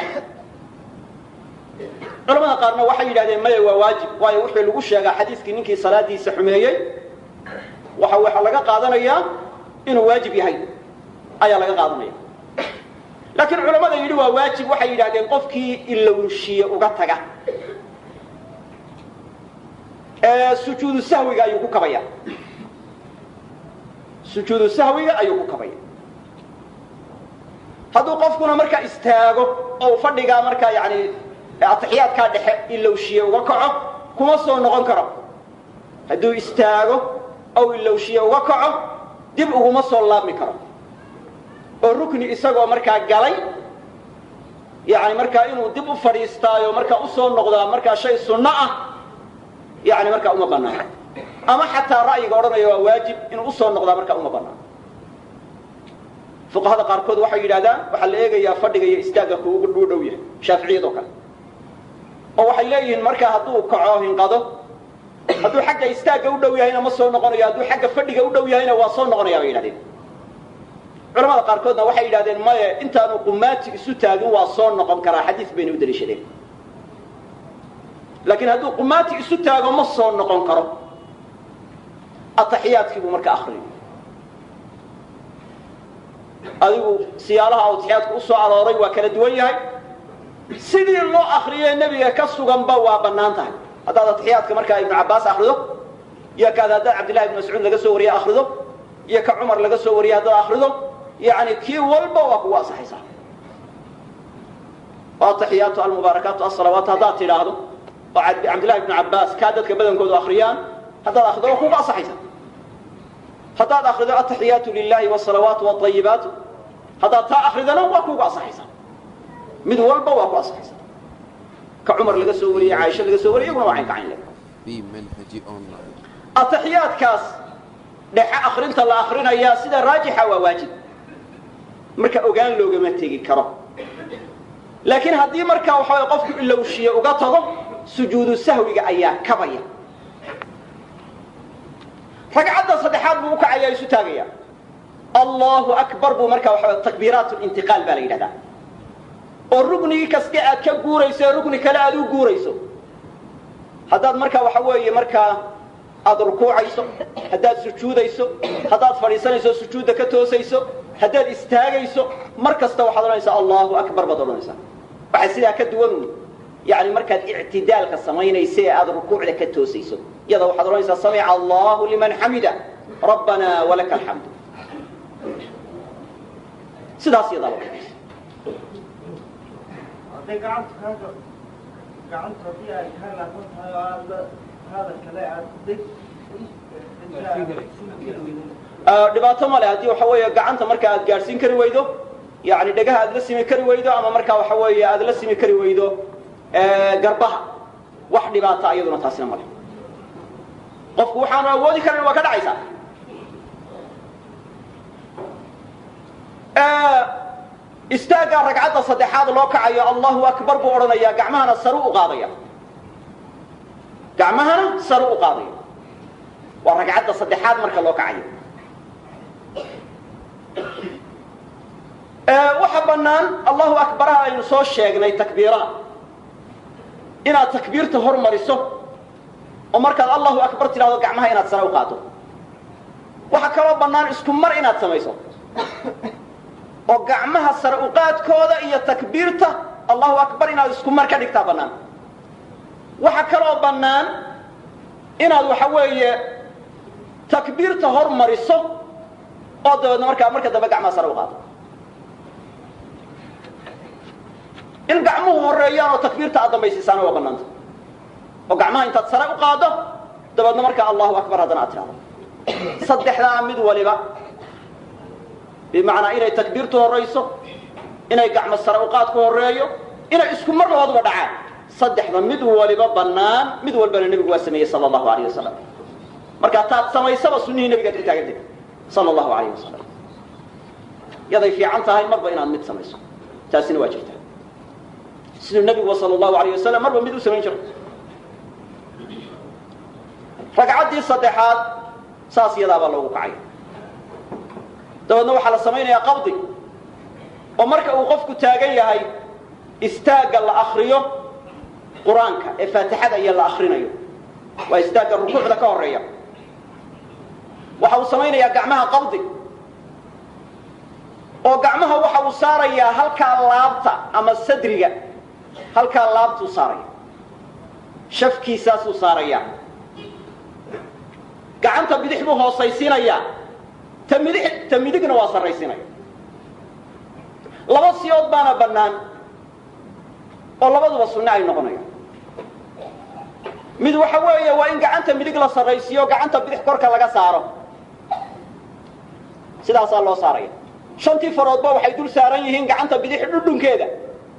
culamada qaarna waxay yidhahdeen maya waa waajib waayo wixii lagu sheegaa xadiiskii ninkii salaadiisa xumeeyey waxa waxaa laga qaadanayaa inuu waajib yahay ayaa laga qaadanaya laakiin culamada yidhi waa waajib waxay yidhahdeen qofkii ilownshiye uga taga ee sujuudu sahwiga ayuu ku kabaya sujuudu sahwiga ayuu ku kabaya hadduu qofkuna markaa istaago oo fadhigaa markaa yani atixiyaadkaa dhexe ilowshiye uga kaco kuma soo noqon karo hadduu istaago ow ilowshiye uga kaco dib uguma soo laabmi karo oo rukni isagoo markaa galay yani markaa inuu dib u fadhiistaayo markaa usoo noqdaa markaa shay sunno ah yani markaa uma banaano ama xataa ra'yiga odhanaya waa waajib inuu usoo noqdaa markaa uma banaano fuqahada qaarkood waxay yidhahdaan waxaa la eegayaa fadhiga iyo istaagga ku ugu dhuu dhow yahay shaaficiyadoo kale oo waxay leeyihiin markaa hadduu kaco hinqado hadduu xagga istaagga u dhow yahayna ma soo noqonayo hadduu xagga fadhiga u dhow yahayna waa soo noqonaya bay yidhahdeen culamada qaarkoodna waxay yidhahdeen maye intaanu qumaati isu taagin waa soo noqon karaa xadiis bayna u daliishadeen laakiin hadduu qumaati isu taago ma soo noqon karo ataxiyaadkii buu marka akriyo adigu siyaalaha atixiyaadku u soo arooray waa kala duwan yahay sidii loo akriye nebiga ka suganba waa bannaan tahay haddaad atixiyaadka markaa ibnu cabbaas akrido iyo kaad haddaad cabdillahi ibnu mascuud laga soo wariye akrido iyo ka cumar laga soo wariye haddaad akrido yani kii walba waa kugu asaxaysaa ataxiyaatu almubaarakaatu asalawaat haddaad tidhaahdo oo cabdillahi ibnu cabbaas kaa dadka badankoodu akriyaan haddaad akrido waa kugu asaxaysaa haddaad akrido ataxiyaatu lilahi wsalawaatu wاayibaatu haddaad taa akridana waa kugu asaxaysaa mid walba waa ku asaxaysaa ka cumar laga soo wariyey caaisha laga soo wariyay iyaguna waa cayn kacayn le في منهج أونلاين ataxiyaadkaas dhexe akrinta la akrinayaa sida raajixa waa waajib marka ogaan loogama tegi karo laakiin haddii markaa waxa way qofku ilowshiye uga tago sujuudu sahwiga ayaa kabaya ragcadda saddexaad buu u kacaya isu taagaya allahu akbar buu markaa waxa takbiiraat lintiqaal baa la yidhahdaa oo ruknigii kaste aad ka guurayso ee rukni kale aad u guurayso haddaad markaa waxa weeye markaa aada rukuucayso haddaad sujuudayso haddaad fadhiisanayso sujuudda ka toosayso haddaad istaagayso mar kasta waxaad odhanaysaa allahu akbar baad odhanaysaa waxaa sidaa ka duwan yani markaad ictidaalka samaynaysa ee aada rukuucda ka toosayso iyada waxaad odhanaysaa samica allahu liman xamida rabbana walaka alxamdu sidaas iyadaa la odhanaysa hadday gacanta kaaga gacanta haddii ay kaa laafan tahay oo aada hadal kale aad deg dhibaato male haddii waxa weeye gacanta marka aad gaadhsiin kari weydo yani dhegaha aad la simi kari weydo ama markaa waxa weeye aad la simi kari weydo garbaha wax dhibaata iyaduna taasina male qofku waxaanu awoodi karan waa ka dhacaysaa istaaggaa ragcadda saddexaad loo kacayo allahu akbar buu odhanayaa gacmahana saru u qaadaya gacmahana saru u qaadaya waa ragcadda saddexaad marka loo kacayo waxa bannaan allahu akbaraha aynu soo sheegnay takbiiraha inaad takbiirta hormariso oo markaad allahu akbar tidhahdo gacmaha inaad sare u qaado waxaa kaloo bannaan isku mar inaad samayso oo gacmaha sare uqaadkooda iyo takbiirta allahu akbar inaad isku mar ka dhigtaa bannaan waxaa kaloo bannaan inaad waxa weeye takbiirta hormariso oo dabeedna markaa marka dambe gacmaha sare u qaado in gacmuhu horeeyaan oo takbiirta aad dambaysiisaana waa bannaanta oo gacmaha intaad sare u qaado dabeedna markaa allahu akbar haddana aad tidhahdo saddexdaa mid waliba bimacnaa inay takbiirtu horayso inay gacmo sare uqaadku horeeyo inay isku mar labaaduba dhacaan saddexda mid waliba bannaan mid walbana nebigu waa sameeyey sala allahu alayh wasalam markaa taad samaysaba sunnihii nebigaad ku taagantay sala allahu alayh wasalam yaday fiican tahay marba inaad mid samayso taasina waa jirtaa siduu nebigu sala allahu alayh wasalam marba mid u samayn jiray ragcaddii saddexaad saas iyadaabaa loogu kacay dabeedna waxaa la samaynayaa qabdi oo marka uu qofku taagan yahay istaagga la akriyo qur-aanka ee faatixada iyo la akrinayo waa istaagga rukuucda ka horeeya waxa uu samaynayaa gacmaha qabdi oo gacmaha waxa uu saarayaa halkaa laabta ama sadriga halkaa laabtuu saaraya shafkiisaasuu saarayaa gacanta bidix buu hoosaysiinayaa ta midix ta midigna waa sarraysiinaya laba siyood baana bannaan oo labaduba sunne ay noqonayaan mid waxa weeye waa in gacanta midig la sarraysiiyo gacanta bidix korka laga saaro sidaasaa loo saaraya shantii faroodba waxay dul saaran yihiin gacanta bidix dhudhunkeeda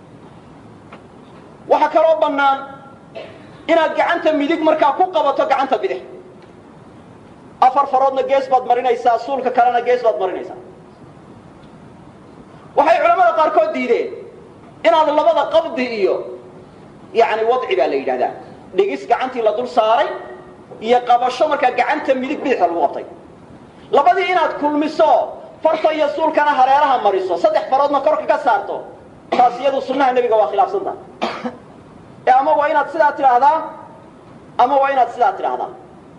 waxaa kaloo bannaan inaad gacanta midig markaa ku qabato gacanta bidix afar faroodna gees baad marinaysaa suulka kalena gees baad marinaysaa waxay culamada qaarkood diideen inaad labada qabdi iyo yani wadci baa la yidhahdaa dhigis gacantii la dul saaray iyo qabasho markaa gacanta midig bidixda lagu qabtay labadii inaad kulmiso farta iyo suulkana hareeraha mariso saddex faroodna korka ka saarto taas iyadu sunnaha nebiga waa khilaafsanta ee ama waa inaad sidaa tidhaahdaa ama waa inaad sidaa tidhaahdaa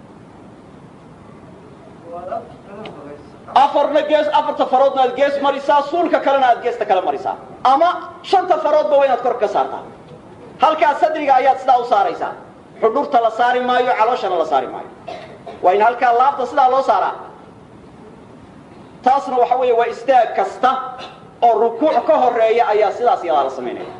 afarna gees afarta faroodna aad gees marisaa suulka kalena aad geesta kale marisaa ama shanta faroodba waa inaad korka ka saartaa halkaa sadriga ayaad sidaa u saaraysaa xudhurta la saari maayo calooshana la saari maayo waa in halkaa laabta sidaa loo saaraa taasna waxa weeye waa istaag kasta oo rukuuc ka horeeya ayaa sidaas iyadaa la samaynaya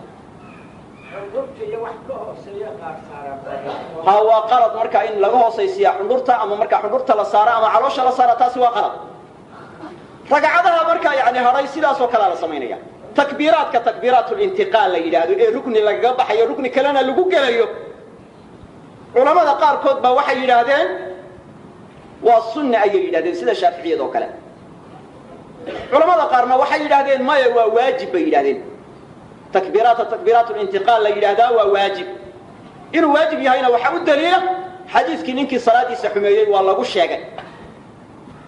ha waa qalad marka in laga hoosaysiiya xundhurta ama markaa xundhurta la saara ama caloosha la saara taasi waa qalad ragcadaha markaa yani hadhay sidaas oo kalea la samaynaya takbiiraadka takbiiraat lintiqaal la yidhaahdo ee rukni lagaga baxayo rukni kalena lagu gelayo culamada qaarkood baa waxay yidhaahdeen waa sunna ayay yidhahdeen sida shaaficiyad oo kale culamada qaarna waxay yidhahdeen maya waa waajib bay yidhahdeen takbiiraata takbiiraat lintiqaal la yidhaahdaa waa waajib inuu waajib yahayna waxaa u daliila xadiiskii ninkii salaadiisa xumeeyey waa lagu sheegay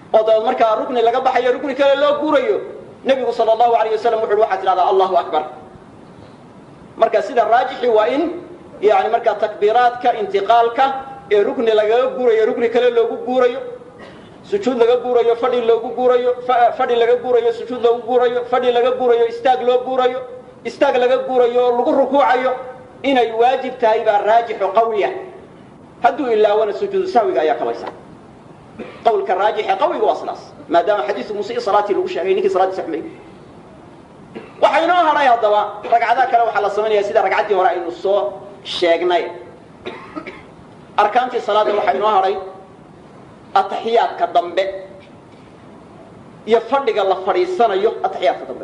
oo dabeed markaa rukni laga baxayo rukni kale loo guurayo nebigu sala allahu alayh wasalam wuxu uhi waxaad tidhahdaa allahu akbar marka sida raajixi waa in yani markaa takbiiraadka intiqaalka ee rukni lagaga guurayo rukni kale loogu guurayo sujuud laga guurayo fadhi loogu guurayo fadhi laga guurayo sujuud loogu guurayo fadhi laga guurayo istaag loo guurayo istaag laga guurayo oo lagu rukuucayo inay waajib tahay baa raajixo qawiya hadduu ilaawana sujuudu sahwiga ayaa kabaysa qawlka raajixe qawiga waa sidaas maadaama xadiisu musii salaatii lagu sheegay ninkii salaadiisa xumay waxaa inoo hadhay haddaba ragcadaha kale waxaa la samaynaya sida ragcaddii hore aynu soo sheegnay arkaantii salaada waxaa inoo hadhay ataxiyaadka dambe iyo fadhiga la fadhiisanayo ataxiyaadka dambe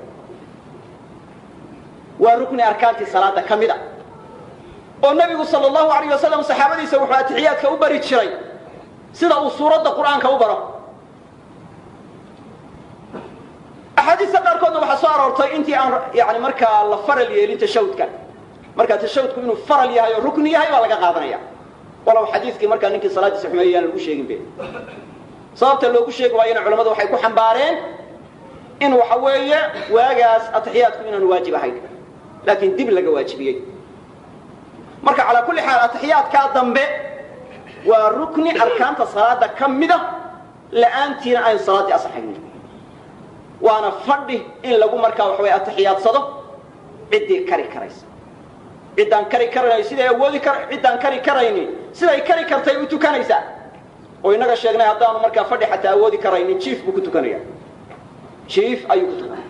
waa rukni arkaantii salaada ka mid a oo nebigu sala allahu alayh wasalam saxaabadiisa wuxuu atixiyaadka u bari jiray sida uu suuradda qur'aanka u baro axaadiista qaarkoodna waxaa soo aroortay intii aan yani markaa la faral yeelin tashahudka markaa tashahudku inuu faral yahay oo rukni yahay baa laga qaadanaya walow xadiidkii markaa ninkii salaadiisa xumeeyey aan lagu sheegin be sababta loogu sheegi waayona culamadu waxay ku xambaareen in waxa weeye waagaas atixiyaadku inaanu waajib ahayn laakiin dib laga waajibiyey marka calaa kulli xaal atixiyaadkaa dambe waa rukni arkaanta salaada ka mida la'aantiina ayn salaaddii asaxaynin waana fadhi in lagu markaa waxa way atixiyaadsado ciddii kari karaysa ciddaan kari karanayo siday awoodi kar ciddaan kari karaynin siday kari kartay u tukanaysaa oo innaga sheegnay haddaanu markaa fadhi xataa awoodi karaynin jiif buu ku tukanaya jiif ayuu ku tukanaya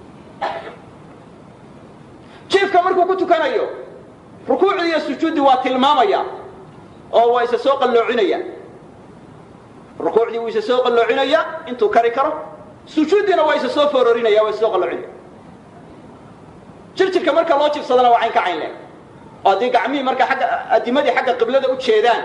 jiifka markuu ku tukanayo rukuucdii iyo sujuuddii waa tilmaamaya oo waa isa soo qalloocinaya rukuucdii wuu isa soo qalloocinaya intuu kari karo sujuuddiina waa isa soo fororinaya waa isa soo qalloocinaya jirjirka marka loo jibsadana waa cayn ka cayn leh oo haddii gacmihii markaa agga adimadii xagga qiblada u jeedaan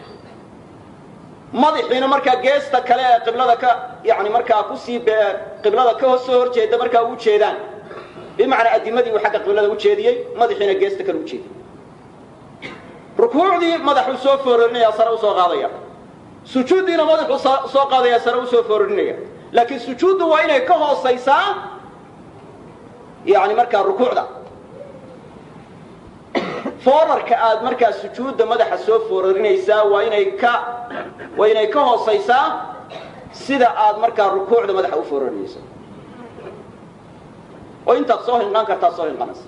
madaxiina markaa geesta kale ee qiblada ka yani markaa kusii qiblada ka soo horjeeda markaa u jeedaan bimacnaa adimadii uu xagga qiblada ujeediyey madaxiina geesta kale ujeediyey rukuucdii madaxuu soo fororinaya sare usoo qaadaya sujuuddiina madaxuu soo qaadaya sare usoo fororinaya laakiin sujuuddu waa inay ka hoosaysaa yani markaa rukuucda foorarka aad markaa sujuudda madaxa soo fororinaysaa waa inay ka waa inay ka hoosaysaa sida aad markaa rukuucda madaxa u fororinayso oo intaad soo hinqan kartaad soo hinqanaysa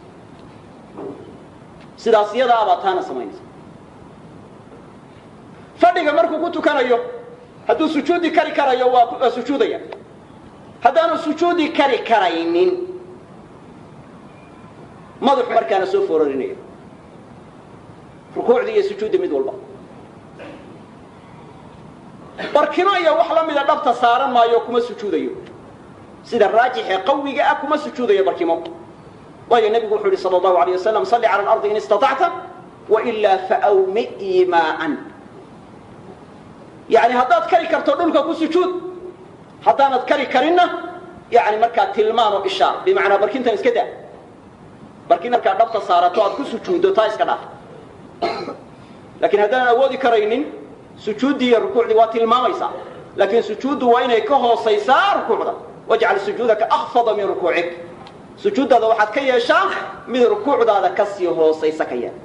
sidaas iyadaabaa taana samaynaysa fadhiga markuu ku tukanayo hadduu sujuudi kari karayo waa sujuudaya haddaanu sujuudi kari karaynin madaxu markaana soo fororinaya rukuucdii iyo sujuuddi mid walba barkino iyo wax la mida dhabta saaran maayo kuma sujuudayo sida raajixee qawiga ah kuma sujuudayo barkimo waayo nebigu wuxuu yihi sal allahu alayh wasalam salli cala alardi in istatacta wailaa faawmi imaaan yani haddaad kari karto dhulka ku sujuud haddaanad kari karinna yani markaa tilmaan oo ishaar bimacnaa barkintan iska daa barkin markaa dhabta saarato aad ku sujuuddo taa iska dhaaf laakiin haddaanan awoodi karaynin sujuuddii iyo rukuucdii waa tilmaamaysaa laakiin sujuuddu waa inay ka hoosaysaa rukuucda wajcal sujuudaka akfada min rukuucik sujuuddaada waxaad ka yeeshaa mid rukuucdaada ka sii hoosaysa ka yeel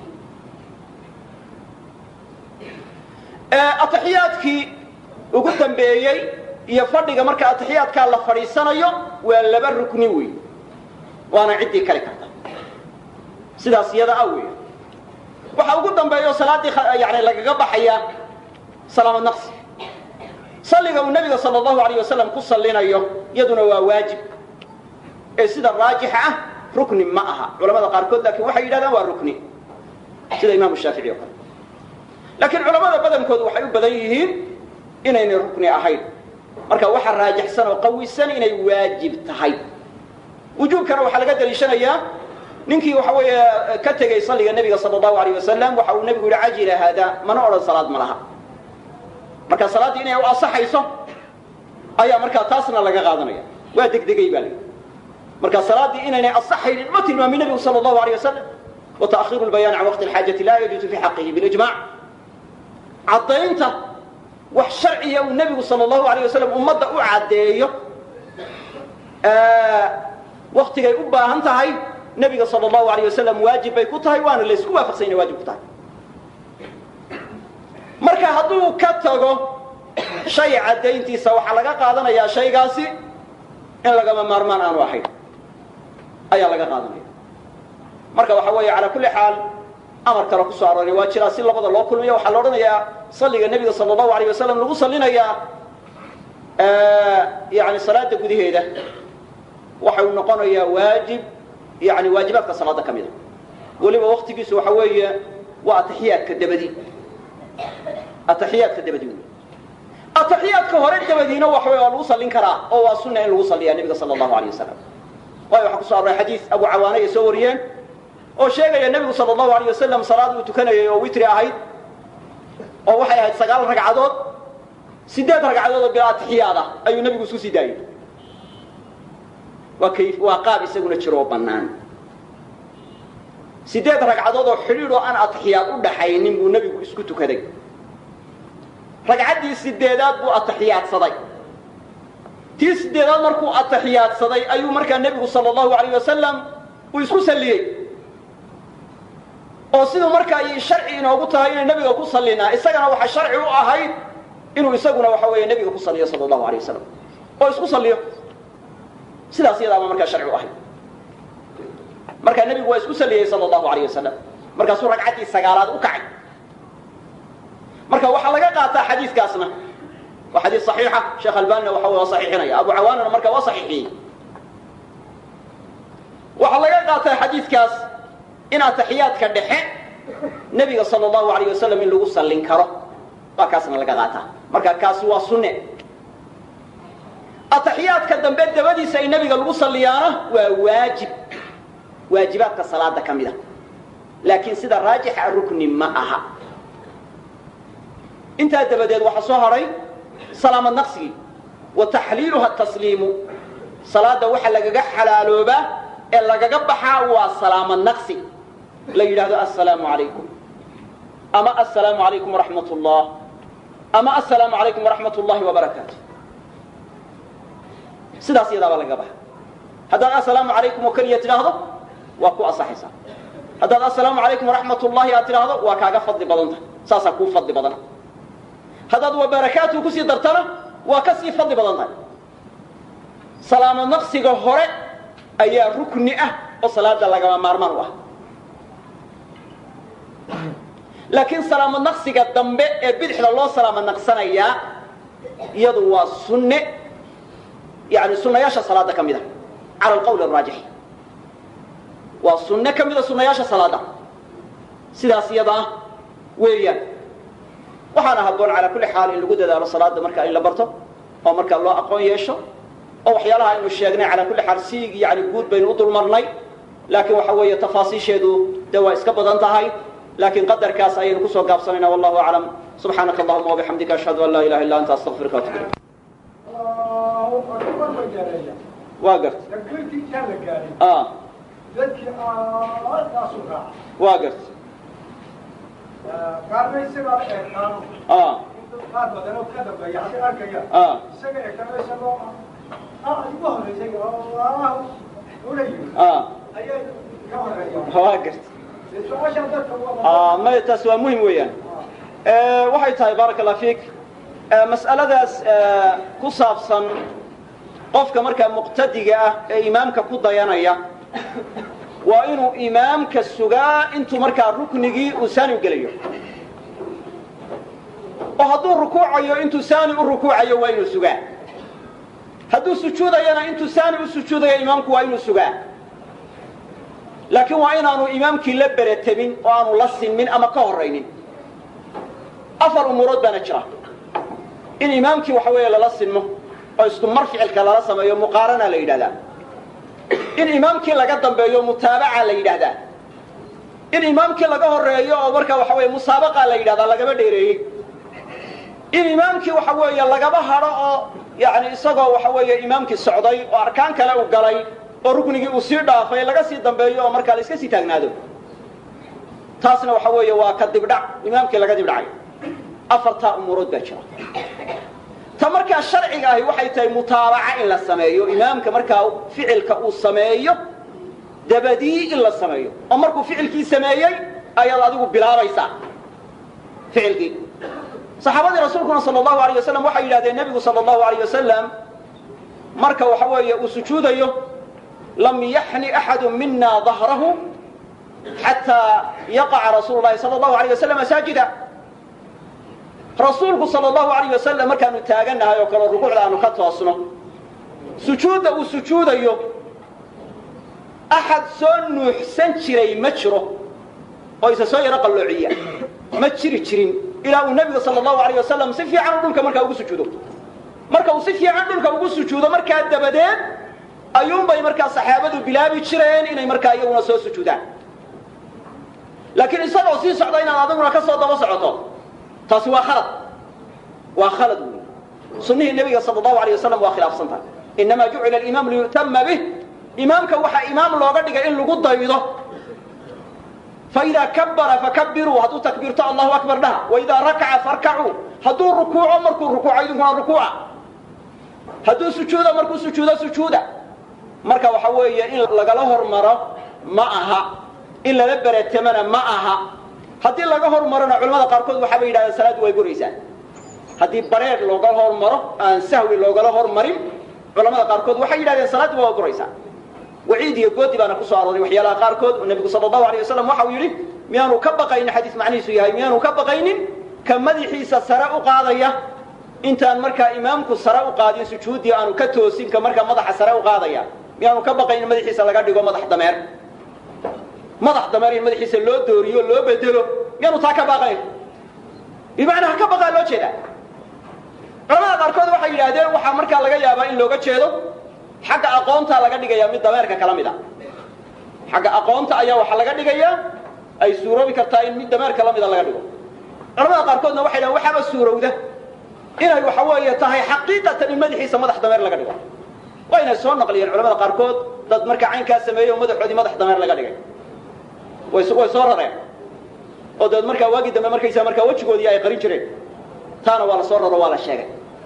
ataxiyaadkii ugu dambeeyey iyo fadhiga marka ataxiyaadkaa la fadhiisanayo waa laba rukni wey waana ciddii kali karta sidaas iyada ah wey waxa ugu dambeeyo salaaddii yani lagaga baxaya salaamad naqsi salliga uu nebiga sala allahu alayh wasalam ku sallinayo iyaduna waa waajib ee sida raajixa ah rukni ma aha culamada qaarkood laakiin waxay yidhahdaan waa rukni sida imaamu shaafici o kale laakiin culamada badankoodu waxay u badan yihiin inaynay rukni ahayn marka waxa raajixsan oo qawisan inay waajib tahay wujuubkana waxaa laga daliishanayaa ninkii waxa weeye ka tegey salliga nebiga sala allahu alayh wasalam waxa uu nebigu yihi cajila haada mana odhan salaad ma laha marka salaaddii inay u asaxayso ayaa markaa taasna laga qaadanaya waa degdegay baa layidhi marka salaaddii inaynay asaxaynin ma tilmaamin nebigu sala allahu alayh wasalam wa ta'khiru lbayaan can waqti alxaajati laa yajuuzu fi xaqihi bilijmac caddaynta wax sharciya uu nebigu sala allahu alayh wasalam ummadda u caddeeyo waktigay u baahan tahay nebiga sala allahu alayh wasalam waajib bay ku tahay waana laysku waafaqsan inay waajib ku tahay marka hadduu ka tago shay caddayntiisa waxaa laga qaadanayaa shaygaasi in lagama maarmaan aanu ahayn ayaa laga qaadanaya marka waxa weeye calaa kulli xaal amar kale ku soo arooray waa jiraa si labada loo kulmiyo waxaa la odhanayaa salliga nebiga sala allahu alayh wasalam lagu sallinayaa yani salaada gudaheeda waxa uu noqonayaa waajib yani waajibaadka salaada ka mida weliba waktigiisu waxa weeye waa ataxiyaadka dabadi ataxiyaadka dabadi wey ataxiyaadka hore dabadiina waxa wey waa lagu sallin karaa oo waa sunna in lagu salliyaa nebiga sala allahu alayh wasalam waayo waxaa kuso arooray xadiis abu cawaana ay soo wariyeen oo sheegaya nebigu sala allahu alayh wasalam salaad uu tukanayay oo witri ahayd oo waxay ahayd sagaal ragcadood sideed ragcadood oo bilaa atixiyaad ah ayuu nebigu isku sii daayey waa kayf waa qaab isaguna jiro oo bannaan sideed ragcadood oo xidhiidh oo aan atixiyaad u dhaxaynin buu nebigu isku tukaday ragcaddii sideedaad buu atixiyaadsaday tii sideedaad markuu atixiyaadsaday ayuu markaa nebigu sala allahu alayh wasalam uu isku salliyey oo siduu markaa ay sharci inoogu tahay inay nebiga ku sallinaa isagana waxaa sharci u ahayd inuu isaguna waxa weeye nebiga ku salliyo sala allahu alayh wasalam oo isku salliyo sidaas iyadaaba markaa sharci u ahayd markaa nebigu waa isku salliyey sala allahu alayh wasalam markaasuu ragcaddii sagaalaad u kacay marka waxaa laga qaataa xadiiskaasna waa xadiis saxiixa sheekh albanina waxa waa saxiixinaya abu cawaanana marka waa saxiixiyey waxaa laga qaataa xadiiskaas in ataxiyaadka dhexe nebiga sala allahu alayh wasalam in lagu sallin karo waa kaasna laga qaataa marka kaasi waa sunne ataxiyaadka dambe dabadiisa ay nebiga lagu salliyaana waa waajib waajibaadka salaada ka mid a laakiin sida raajixa rukni ma aha intaa dabadeed waxaa soo hadhay salaamad naqsigii wa taxliiluha tasliimu salaada waxa lagaga xalaaloobaa ee lagaga baxaa waa salaamad naqsi la yidhaahdo assalaamu calaykum ama assalaamu calaykum waraxmat ullah ama assalaamu calaykum waraxmat ullahi wabarakaatu sidaas iyadaabaa lagaga baxa haddaad assalaamu calaykum oo keliya tidhaahdo waa ku asaxaysaa haddaad assalaamu calaykum waraxmat ullahi aad tidhaahdo waa kaaga fadli badan tahay saasaa kuu fadli badan haddaad wabarakaatu kusii dartana waa ka sii fadli badan tahay salaamo naqsiga hore ayaa rukni ah oo salaada lagama maarmaan u ah laakiin salaamo naqsiga dambe ee bidixda loo salaamo naqsanayaa iyadu waa sunne yani sunayaasha salaada ka mid a cala alqawl araajix waa sunne ka mida sunayaasha salaada sidaas iyada ah weeyaan waxaana habboon calaa kulli xaal in lagu dadaalo salaada marka in la barto oo markaa loo aqoon yeesho oo waxyaalaha aynu sheegnay calaa kulli xaal si yani guud baynu u dulmarnay laakiin waxa weeye tafaasiisheedu dee waa iska badan tahay laakiin qadarkaas ayaynu kusoo gaabsanayna wallahu aclam subxaanaka allahuma wabixamdika ashhadu an laa ilaha illa anta astaqfiruka watub ilayk waa garta waa garta qaarna isagaa eegtaan qaar badan oo ka dambeeya hadda arkaya isaga eegtaan isagoo ah igu horeysay oo ula yimi ayaa ka horeeya waa garta su-aasha dadka may taas waa muhim weeyaan waxay tahay baaraka allah fiik mas'aladaas ku saabsan qofka markaa muqtadiga ah ee imaamka ku dayanaya waa inuu imaamka sugaa intuu markaa ruknigii uu saani u gelayo oo hadduu rukuucayo intuu saani u rukuucayo waa inuu sugaa hadduu sujuudayana intuu saani u sujuudayo imaamku waa inuu sugaa laakiin waa inaanu imaamkii la beretemin oo aanu la sinmin ama ka horaynin afar umuurood baana jira in imaamkii waxa weeye lala sinmo oo isku mar ficilka lala sameeyo muqaarana la yidhahdaa in imaamkii laga dambeeyo mutaabaca la yidhaahdaa in imaamkii laga horeeyo oo markaa waxa weeye musaabaqa la yidhahdaa lagaba dheereeyey in imaamkii waxa weeye lagaba hadho oo yani isagoo waxa weeye imaamkii socday oo arkaan kale u galay oo ruknigii uu sii dhaafay laga sii dambeeyo oo markaa la iska sii taagnaado taasna waxa weeye waa ka dibdhac imaamkii laga dibdhacay afartaa umuurood baa jira ta markaa sharciga ahi waxay tahay mutaabaca in la sameeyo imaamka markaa ficilka uu sameeyo dabadii in la sameeyo oo markuu ficilkii sameeyey ayaad adigu bilaabaysaa ficilkii saxaabadii rasuulkuna sal allahu alayh wasalam waxay yidhahdeen nebigu sal allahu alayh wasalam marka waxa weeye uu sujuudayo lam yaxni axadu mina dahrahu xataa yaqaca rasuulu lahi sal allahu alayh wasalam saajida rasuulku sal allahu alayh wasalam markaanu taagannahay oo kale rukuucda aanu ka toosno sujuudda uu sujuudayo axad soo nuuxsan jiray ma jiro oo isa soo yaro qalloociya ma jiri jirin ilaa uu nebiga sal allahu alayh wasalam si fiican dhulka markaa ugu sujuudo marka uu si fiican dhulka ugu sujuudo markaa dabadeed ayuunbay markaa saxaabadu bilaabi jireen inay markaa iyaguna soo sujuudaan laakiin isagoo sii socda inaad adiguna ka soo daba socoto taasi waa khalad waa khalad wey sunnihii nebiga sal allahu alayh wasalam waa khilaafsan tahay innamaa jucila alimaam liyu'tama bih imaamka waxaa imaam looga dhigay in lagu daydo faidaa kabbara fakabiruu hadduu takbiirto allahu akbar dhaha waidaa rakaca farkacuu hadduu rukuuco markuu rukuuco idinkuna rukuuca hadduu sujuudo markuu sujuudo sujuuda marka waxa weeye in lagala hormaro ma aha in lala beretamana ma aha haddii laga hormarona culamada qaarkood waxaabay yidhahdeen salaaddu way buraysaa haddii bareer loogala hormaro aan sahwi loogala hormarin culamada qaarkood waxay yidhahdeen salaaddu waa buraysaa waciid iyo goodi baana ku soo arooray waxyaalaha qaarkood oo nebigu sala allahu alayh wasalam waxa uu yidhi miyaanu ka baqaynin xadiis macnihiisu yahay miyaanu ka baqaynin ka madaxiisa sare u qaadaya intaan markaa imaamku sare u qaadin sujuuddii aanu ka toosin ka markaa madaxa sare u qaadaya miyaanu ka baqaynin madaxiisa laga dhigo madax dameer madax dameer in madaxiisa loo dooriyo loo bedelo miyaanu taa ka baqayn bimacnaa ha ka baqaa loo jeedaa culamada qaarkood waxay yidhaahdeen waxaa markaa laga yaabaa in looga jeedo xagga aqoonta laga dhigaya mid dameerka kala mid a xagga aqoonta ayaa waxaa laga dhigayaa ay suuroobi kartaa in mid dameerka la mida laga dhigo culamada qaarkoodna waxay dhahen waxaaba suurowda inay waxa weeye tahay xaqiiqatan in madaxiisa madax dameer laga dhigo wayna soo naqliyeen culamada qaarkood dad markaa caynkaa sameeyey oo madaxoodii madax dameer laga dhigay way way soo rareen oo dabeed markaa waagii dambe markaysaa markaa wejigoodii ay qarin jireen taana waa la soo raro waa la sheegay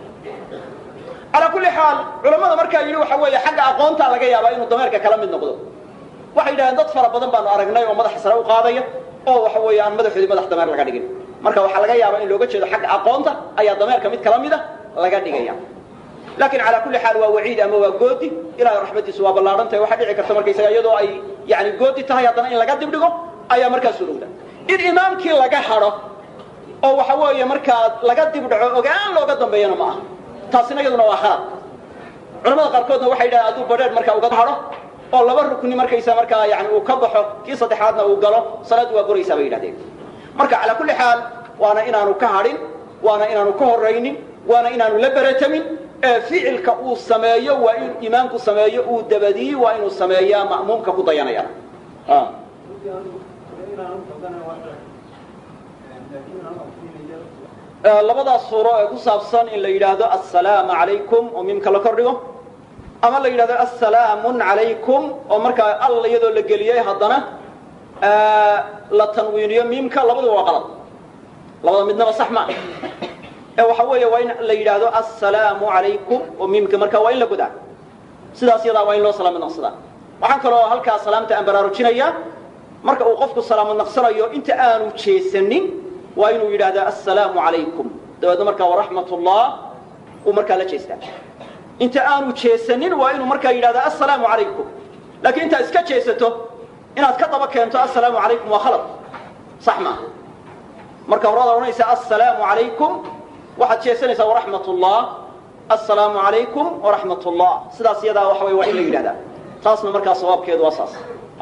calaa kulli xaal culamada markaa yidhi waxa weeye xagga aqoontaa laga yaabaa inuu dameerka kala mid noqdo waxay yidhahdeen dad fara badan baanu aragnay oo madaxa sare u qaadaya oo waxa weeye aan madaxoodii madax dameer laga dhigin marka waxaa laga yaabaa in looga jeedo xagga aqoonta ayaa dameerka mid kala mida laga dhigaya laakiin calaa kulli xaal waa waciid ama waa goodi ilahay raxmadiisu waa ballaadhan tahay waxaa dhici karta markaysaga iyadoo ay yani goodi tahay haddana in laga dibdhigo ayaa markaa surowda in imaamkii laga hadho oo waxa weeye markaa laga dibdhaco ogaan looga dambeeyana ma aha taasina iyaduna waa khalad culamada qaarkoodna waxay yidhahdeen hadduu badheer markaa uga hadho oo laba rukni markaysa markaa yani uu ka baxo kii saddexaadna uu galo salaaddu waa buraysaa bay yidhahdeen marka calaa kulli xaal waana inaanu ka hadhin waana inaanu ka horaynin waana inaanu la beratamin ee ficilka uu sameeyo waa in imaamku sameeyo uu dabadii waa inuu sameeyaa ma'muumka ku dayanaya labadaas suuro ee ku saabsan in la yidhaahdo assalaamu calaykum oo miimka la kordhigo ama la yidhahdo assalaamun calaykum oo markaa all iyadoo la geliyey haddana la tanwiiniyo miimka labaduba waa qalad labada midnaba sax ma ee waxa weeye waa in la yidhaahdo assalaamu calaykum oo miimka markaa waa in la godaa sidaas yadaa waa in loo salaamad naqsadaa waxaan kaloo halkaa salaamta aan baraarujinayaa marka uu qofku salaamad naqsanayo inta aanu jeesanin waa inuu yidhaahdaa assalaamu calaykum dabeedna markaa waraxmat ullah uu markaa la jeestaa inta aanu jeesanin waa inuu markaa yidhahdaa assalaamu calaykum laakiin intaad iska jeesato inaad ka daba keento assalaamu calaykum waa khalad sax maaha marka horaad odhanaysaa assalaamu calaykum waxaad jeesanaysaa waraxmat ullah assalaamu calaykum waraxmat ullah sidaas iyadaa waxa way waa in la yidhahdaa taasna markaa sawaabkeedu waa saas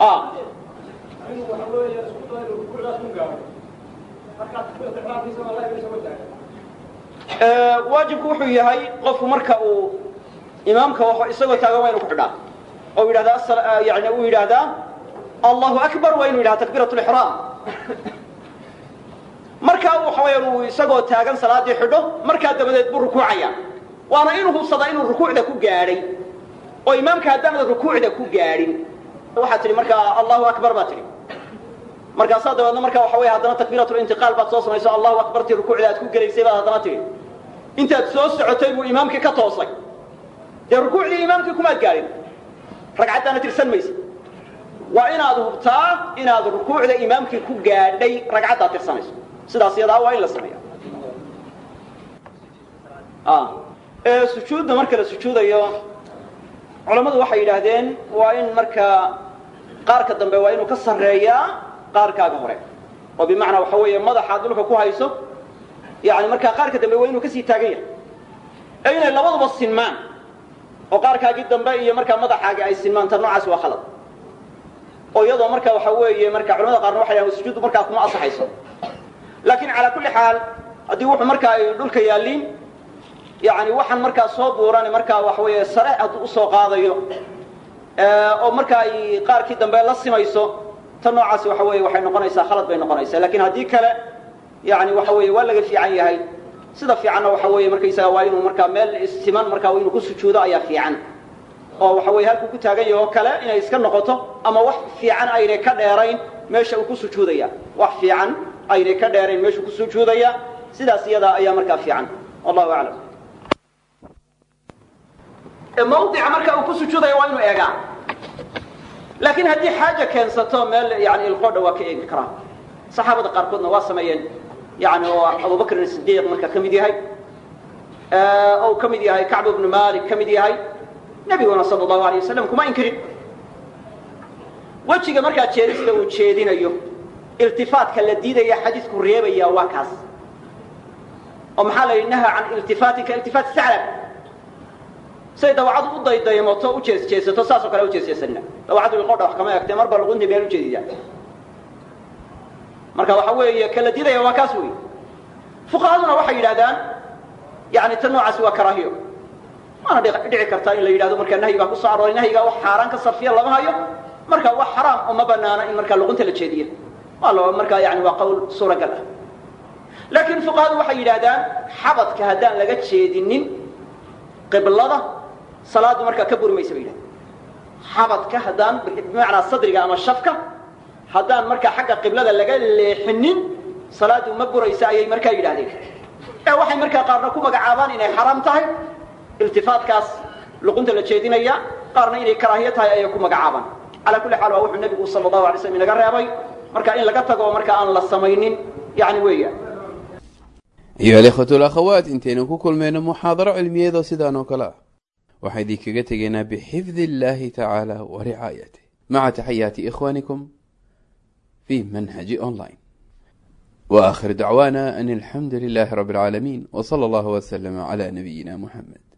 waajibku wuxuu yahay qofku marka uu imaamka isagoo taagan waa inu ku xidhaa oo yidhahdaa yani uu yidhaahdaa allahu akbar waa inu yidhahda takbiirat lixraam markaa waxa weeyaan uu isagoo taagan salaadii xidho markaa dabadeed buu rukuucaya waana inuu hubsadaa inuu rukuucda ku gaadhay oo imaamka haddaanad rukuucda ku gaadhin waxaad tidhi markaa allahu akbar baa tidhi markaasaa dabeedna marka waxa wey haddana takbiiratulintiqaal baad soo samayso allahu akbartii rukuucda aad ku gelaysay baad haddana tihi intaad soo socotay buu imaamkii ka toosay dee rukuucdii imaamkii kumaad gaadhin ragcaddaana tirsan maysa waa inaad hubtaa inaad rukuucda imaamkii ku gaadhay ragcaddaad tirsanayso sidaas yadaa waa in la sameeya sujuudda marka la sujuudayo culammadu waxay yidhaahdeen waa in markaa qaarka dambe waa inuu ka sarreeyaa qaarkaaga hore oo bimacnaa waxa weeye madaxaad dhulka ku hayso yani markaa qaarka dambe waa inuu kasii taagan yahay ee inay labaduba sinmaan oo qaarkaagii dambe iyo markaa madaxaagi ay sinmaan ta noocaas waa khalad oo iyadoo marka waxa weeye marka culamada qaarna waxay dhahan sujuuddu markaa kuma asaxayso laakiin calaa kulli xaal haddii wuxuu markaa ay dhulka yaalliin yani waxaan markaa soo buuran markaa waxa weeye sare hadduu usoo qaadayo oo marka ay qaarkii dambe la simayso ta noocaasi waxa weeye waxay noqonaysaa khalad bay noqonaysaa lakin haddii kale yani waxa weeye waa laga fiican yahay sida fiicanna waxa weeye markaysaga waa inuu markaa meel siman markaa inuu ku sujuudo ayaa fiican oo waxa weye halkuu ku taagan yaho kale inay iska noqoto ama wax fiican aynay ka dheerayn meesha uu ku sujuudaya wax fiican aynay ka dheerayn meeshuu ku sujuudaya sidaas iyadaa ayaa markaa fiican wallahu aclam mawdica marka uu ku sujuudaya waa inuu eegaa laakiin haddii xaaja keensato meel yani ilqoodha waa ka eegi karaa saxaabada qaarkoodna waa sameeyeen yani oo abubakrin sidiiq marka ka mid yahay ou ka mid yahay kacb ibnu malik ka mid yahay nebiguna sala allahu alay wasalam kuma inkirin wejiga markaa jeedista uu jeedinayo iltifaatka la diidaya xadiisku reebaya waa kaas oo maxaa la yidhi naha can iltifaatika iltifaat saclab say dawacadu u daydaymoto u jeesjeesato saasoo kale u jeesjeesanina dawacadu ilqodha wax kama egtee mar baa luquntii meel ujeedidaa marka waxa weeye kala didaya waa kaas wey fuqahaduna waxay yidhahdaan yani ta noocaasi waa karaahiyo waana dhici kartaa in la yidhahdo markaa nahyi baa kusoo arooray nahyigaa wax xaaraan ka sarfiya lama hayo marka wax xaraam uma banaana in markaa luqunta la jeediyo waa lo markaa yani waa qowl suuragal ah laakiin fuqahadu waxay yidhahdaan xabadka haddaan laga jeedinin qiblada salaadu markaa ka buri maysa bay yidhahdeen xabadka haddaan bimacnaa sadriga ama shafka haddaan markaa xagga qiblada laga leexinin salaadu ma buraysa ayay markaa yidhahdeen ee waxay markaa qaarna ku magacaabaan inay xaraam tahay iltifaatkaas luqunta la jeedinaya qaarna inay karaahiyo tahay ayay ku magacaabaan calaa kulli xaal waa wuxuu nebigu sala allahu alay slam inaga reebay marka in laga tago marka aan la samaynin yani weeyaan ayuha alikhwatu alakhawaat intaynu ku kulmayno muxaadaro cilmiyeedoo sidaan oo kale ah waxaa idinkaga tegaynaa bixifdi illaahi tacaala wa ricaayatih maca taxayaati ikhwaanikum في منهج أونلاين وآخر دعوانا أن الحمد لله رب العالمين وصلى الله وسلم على نبينا محمد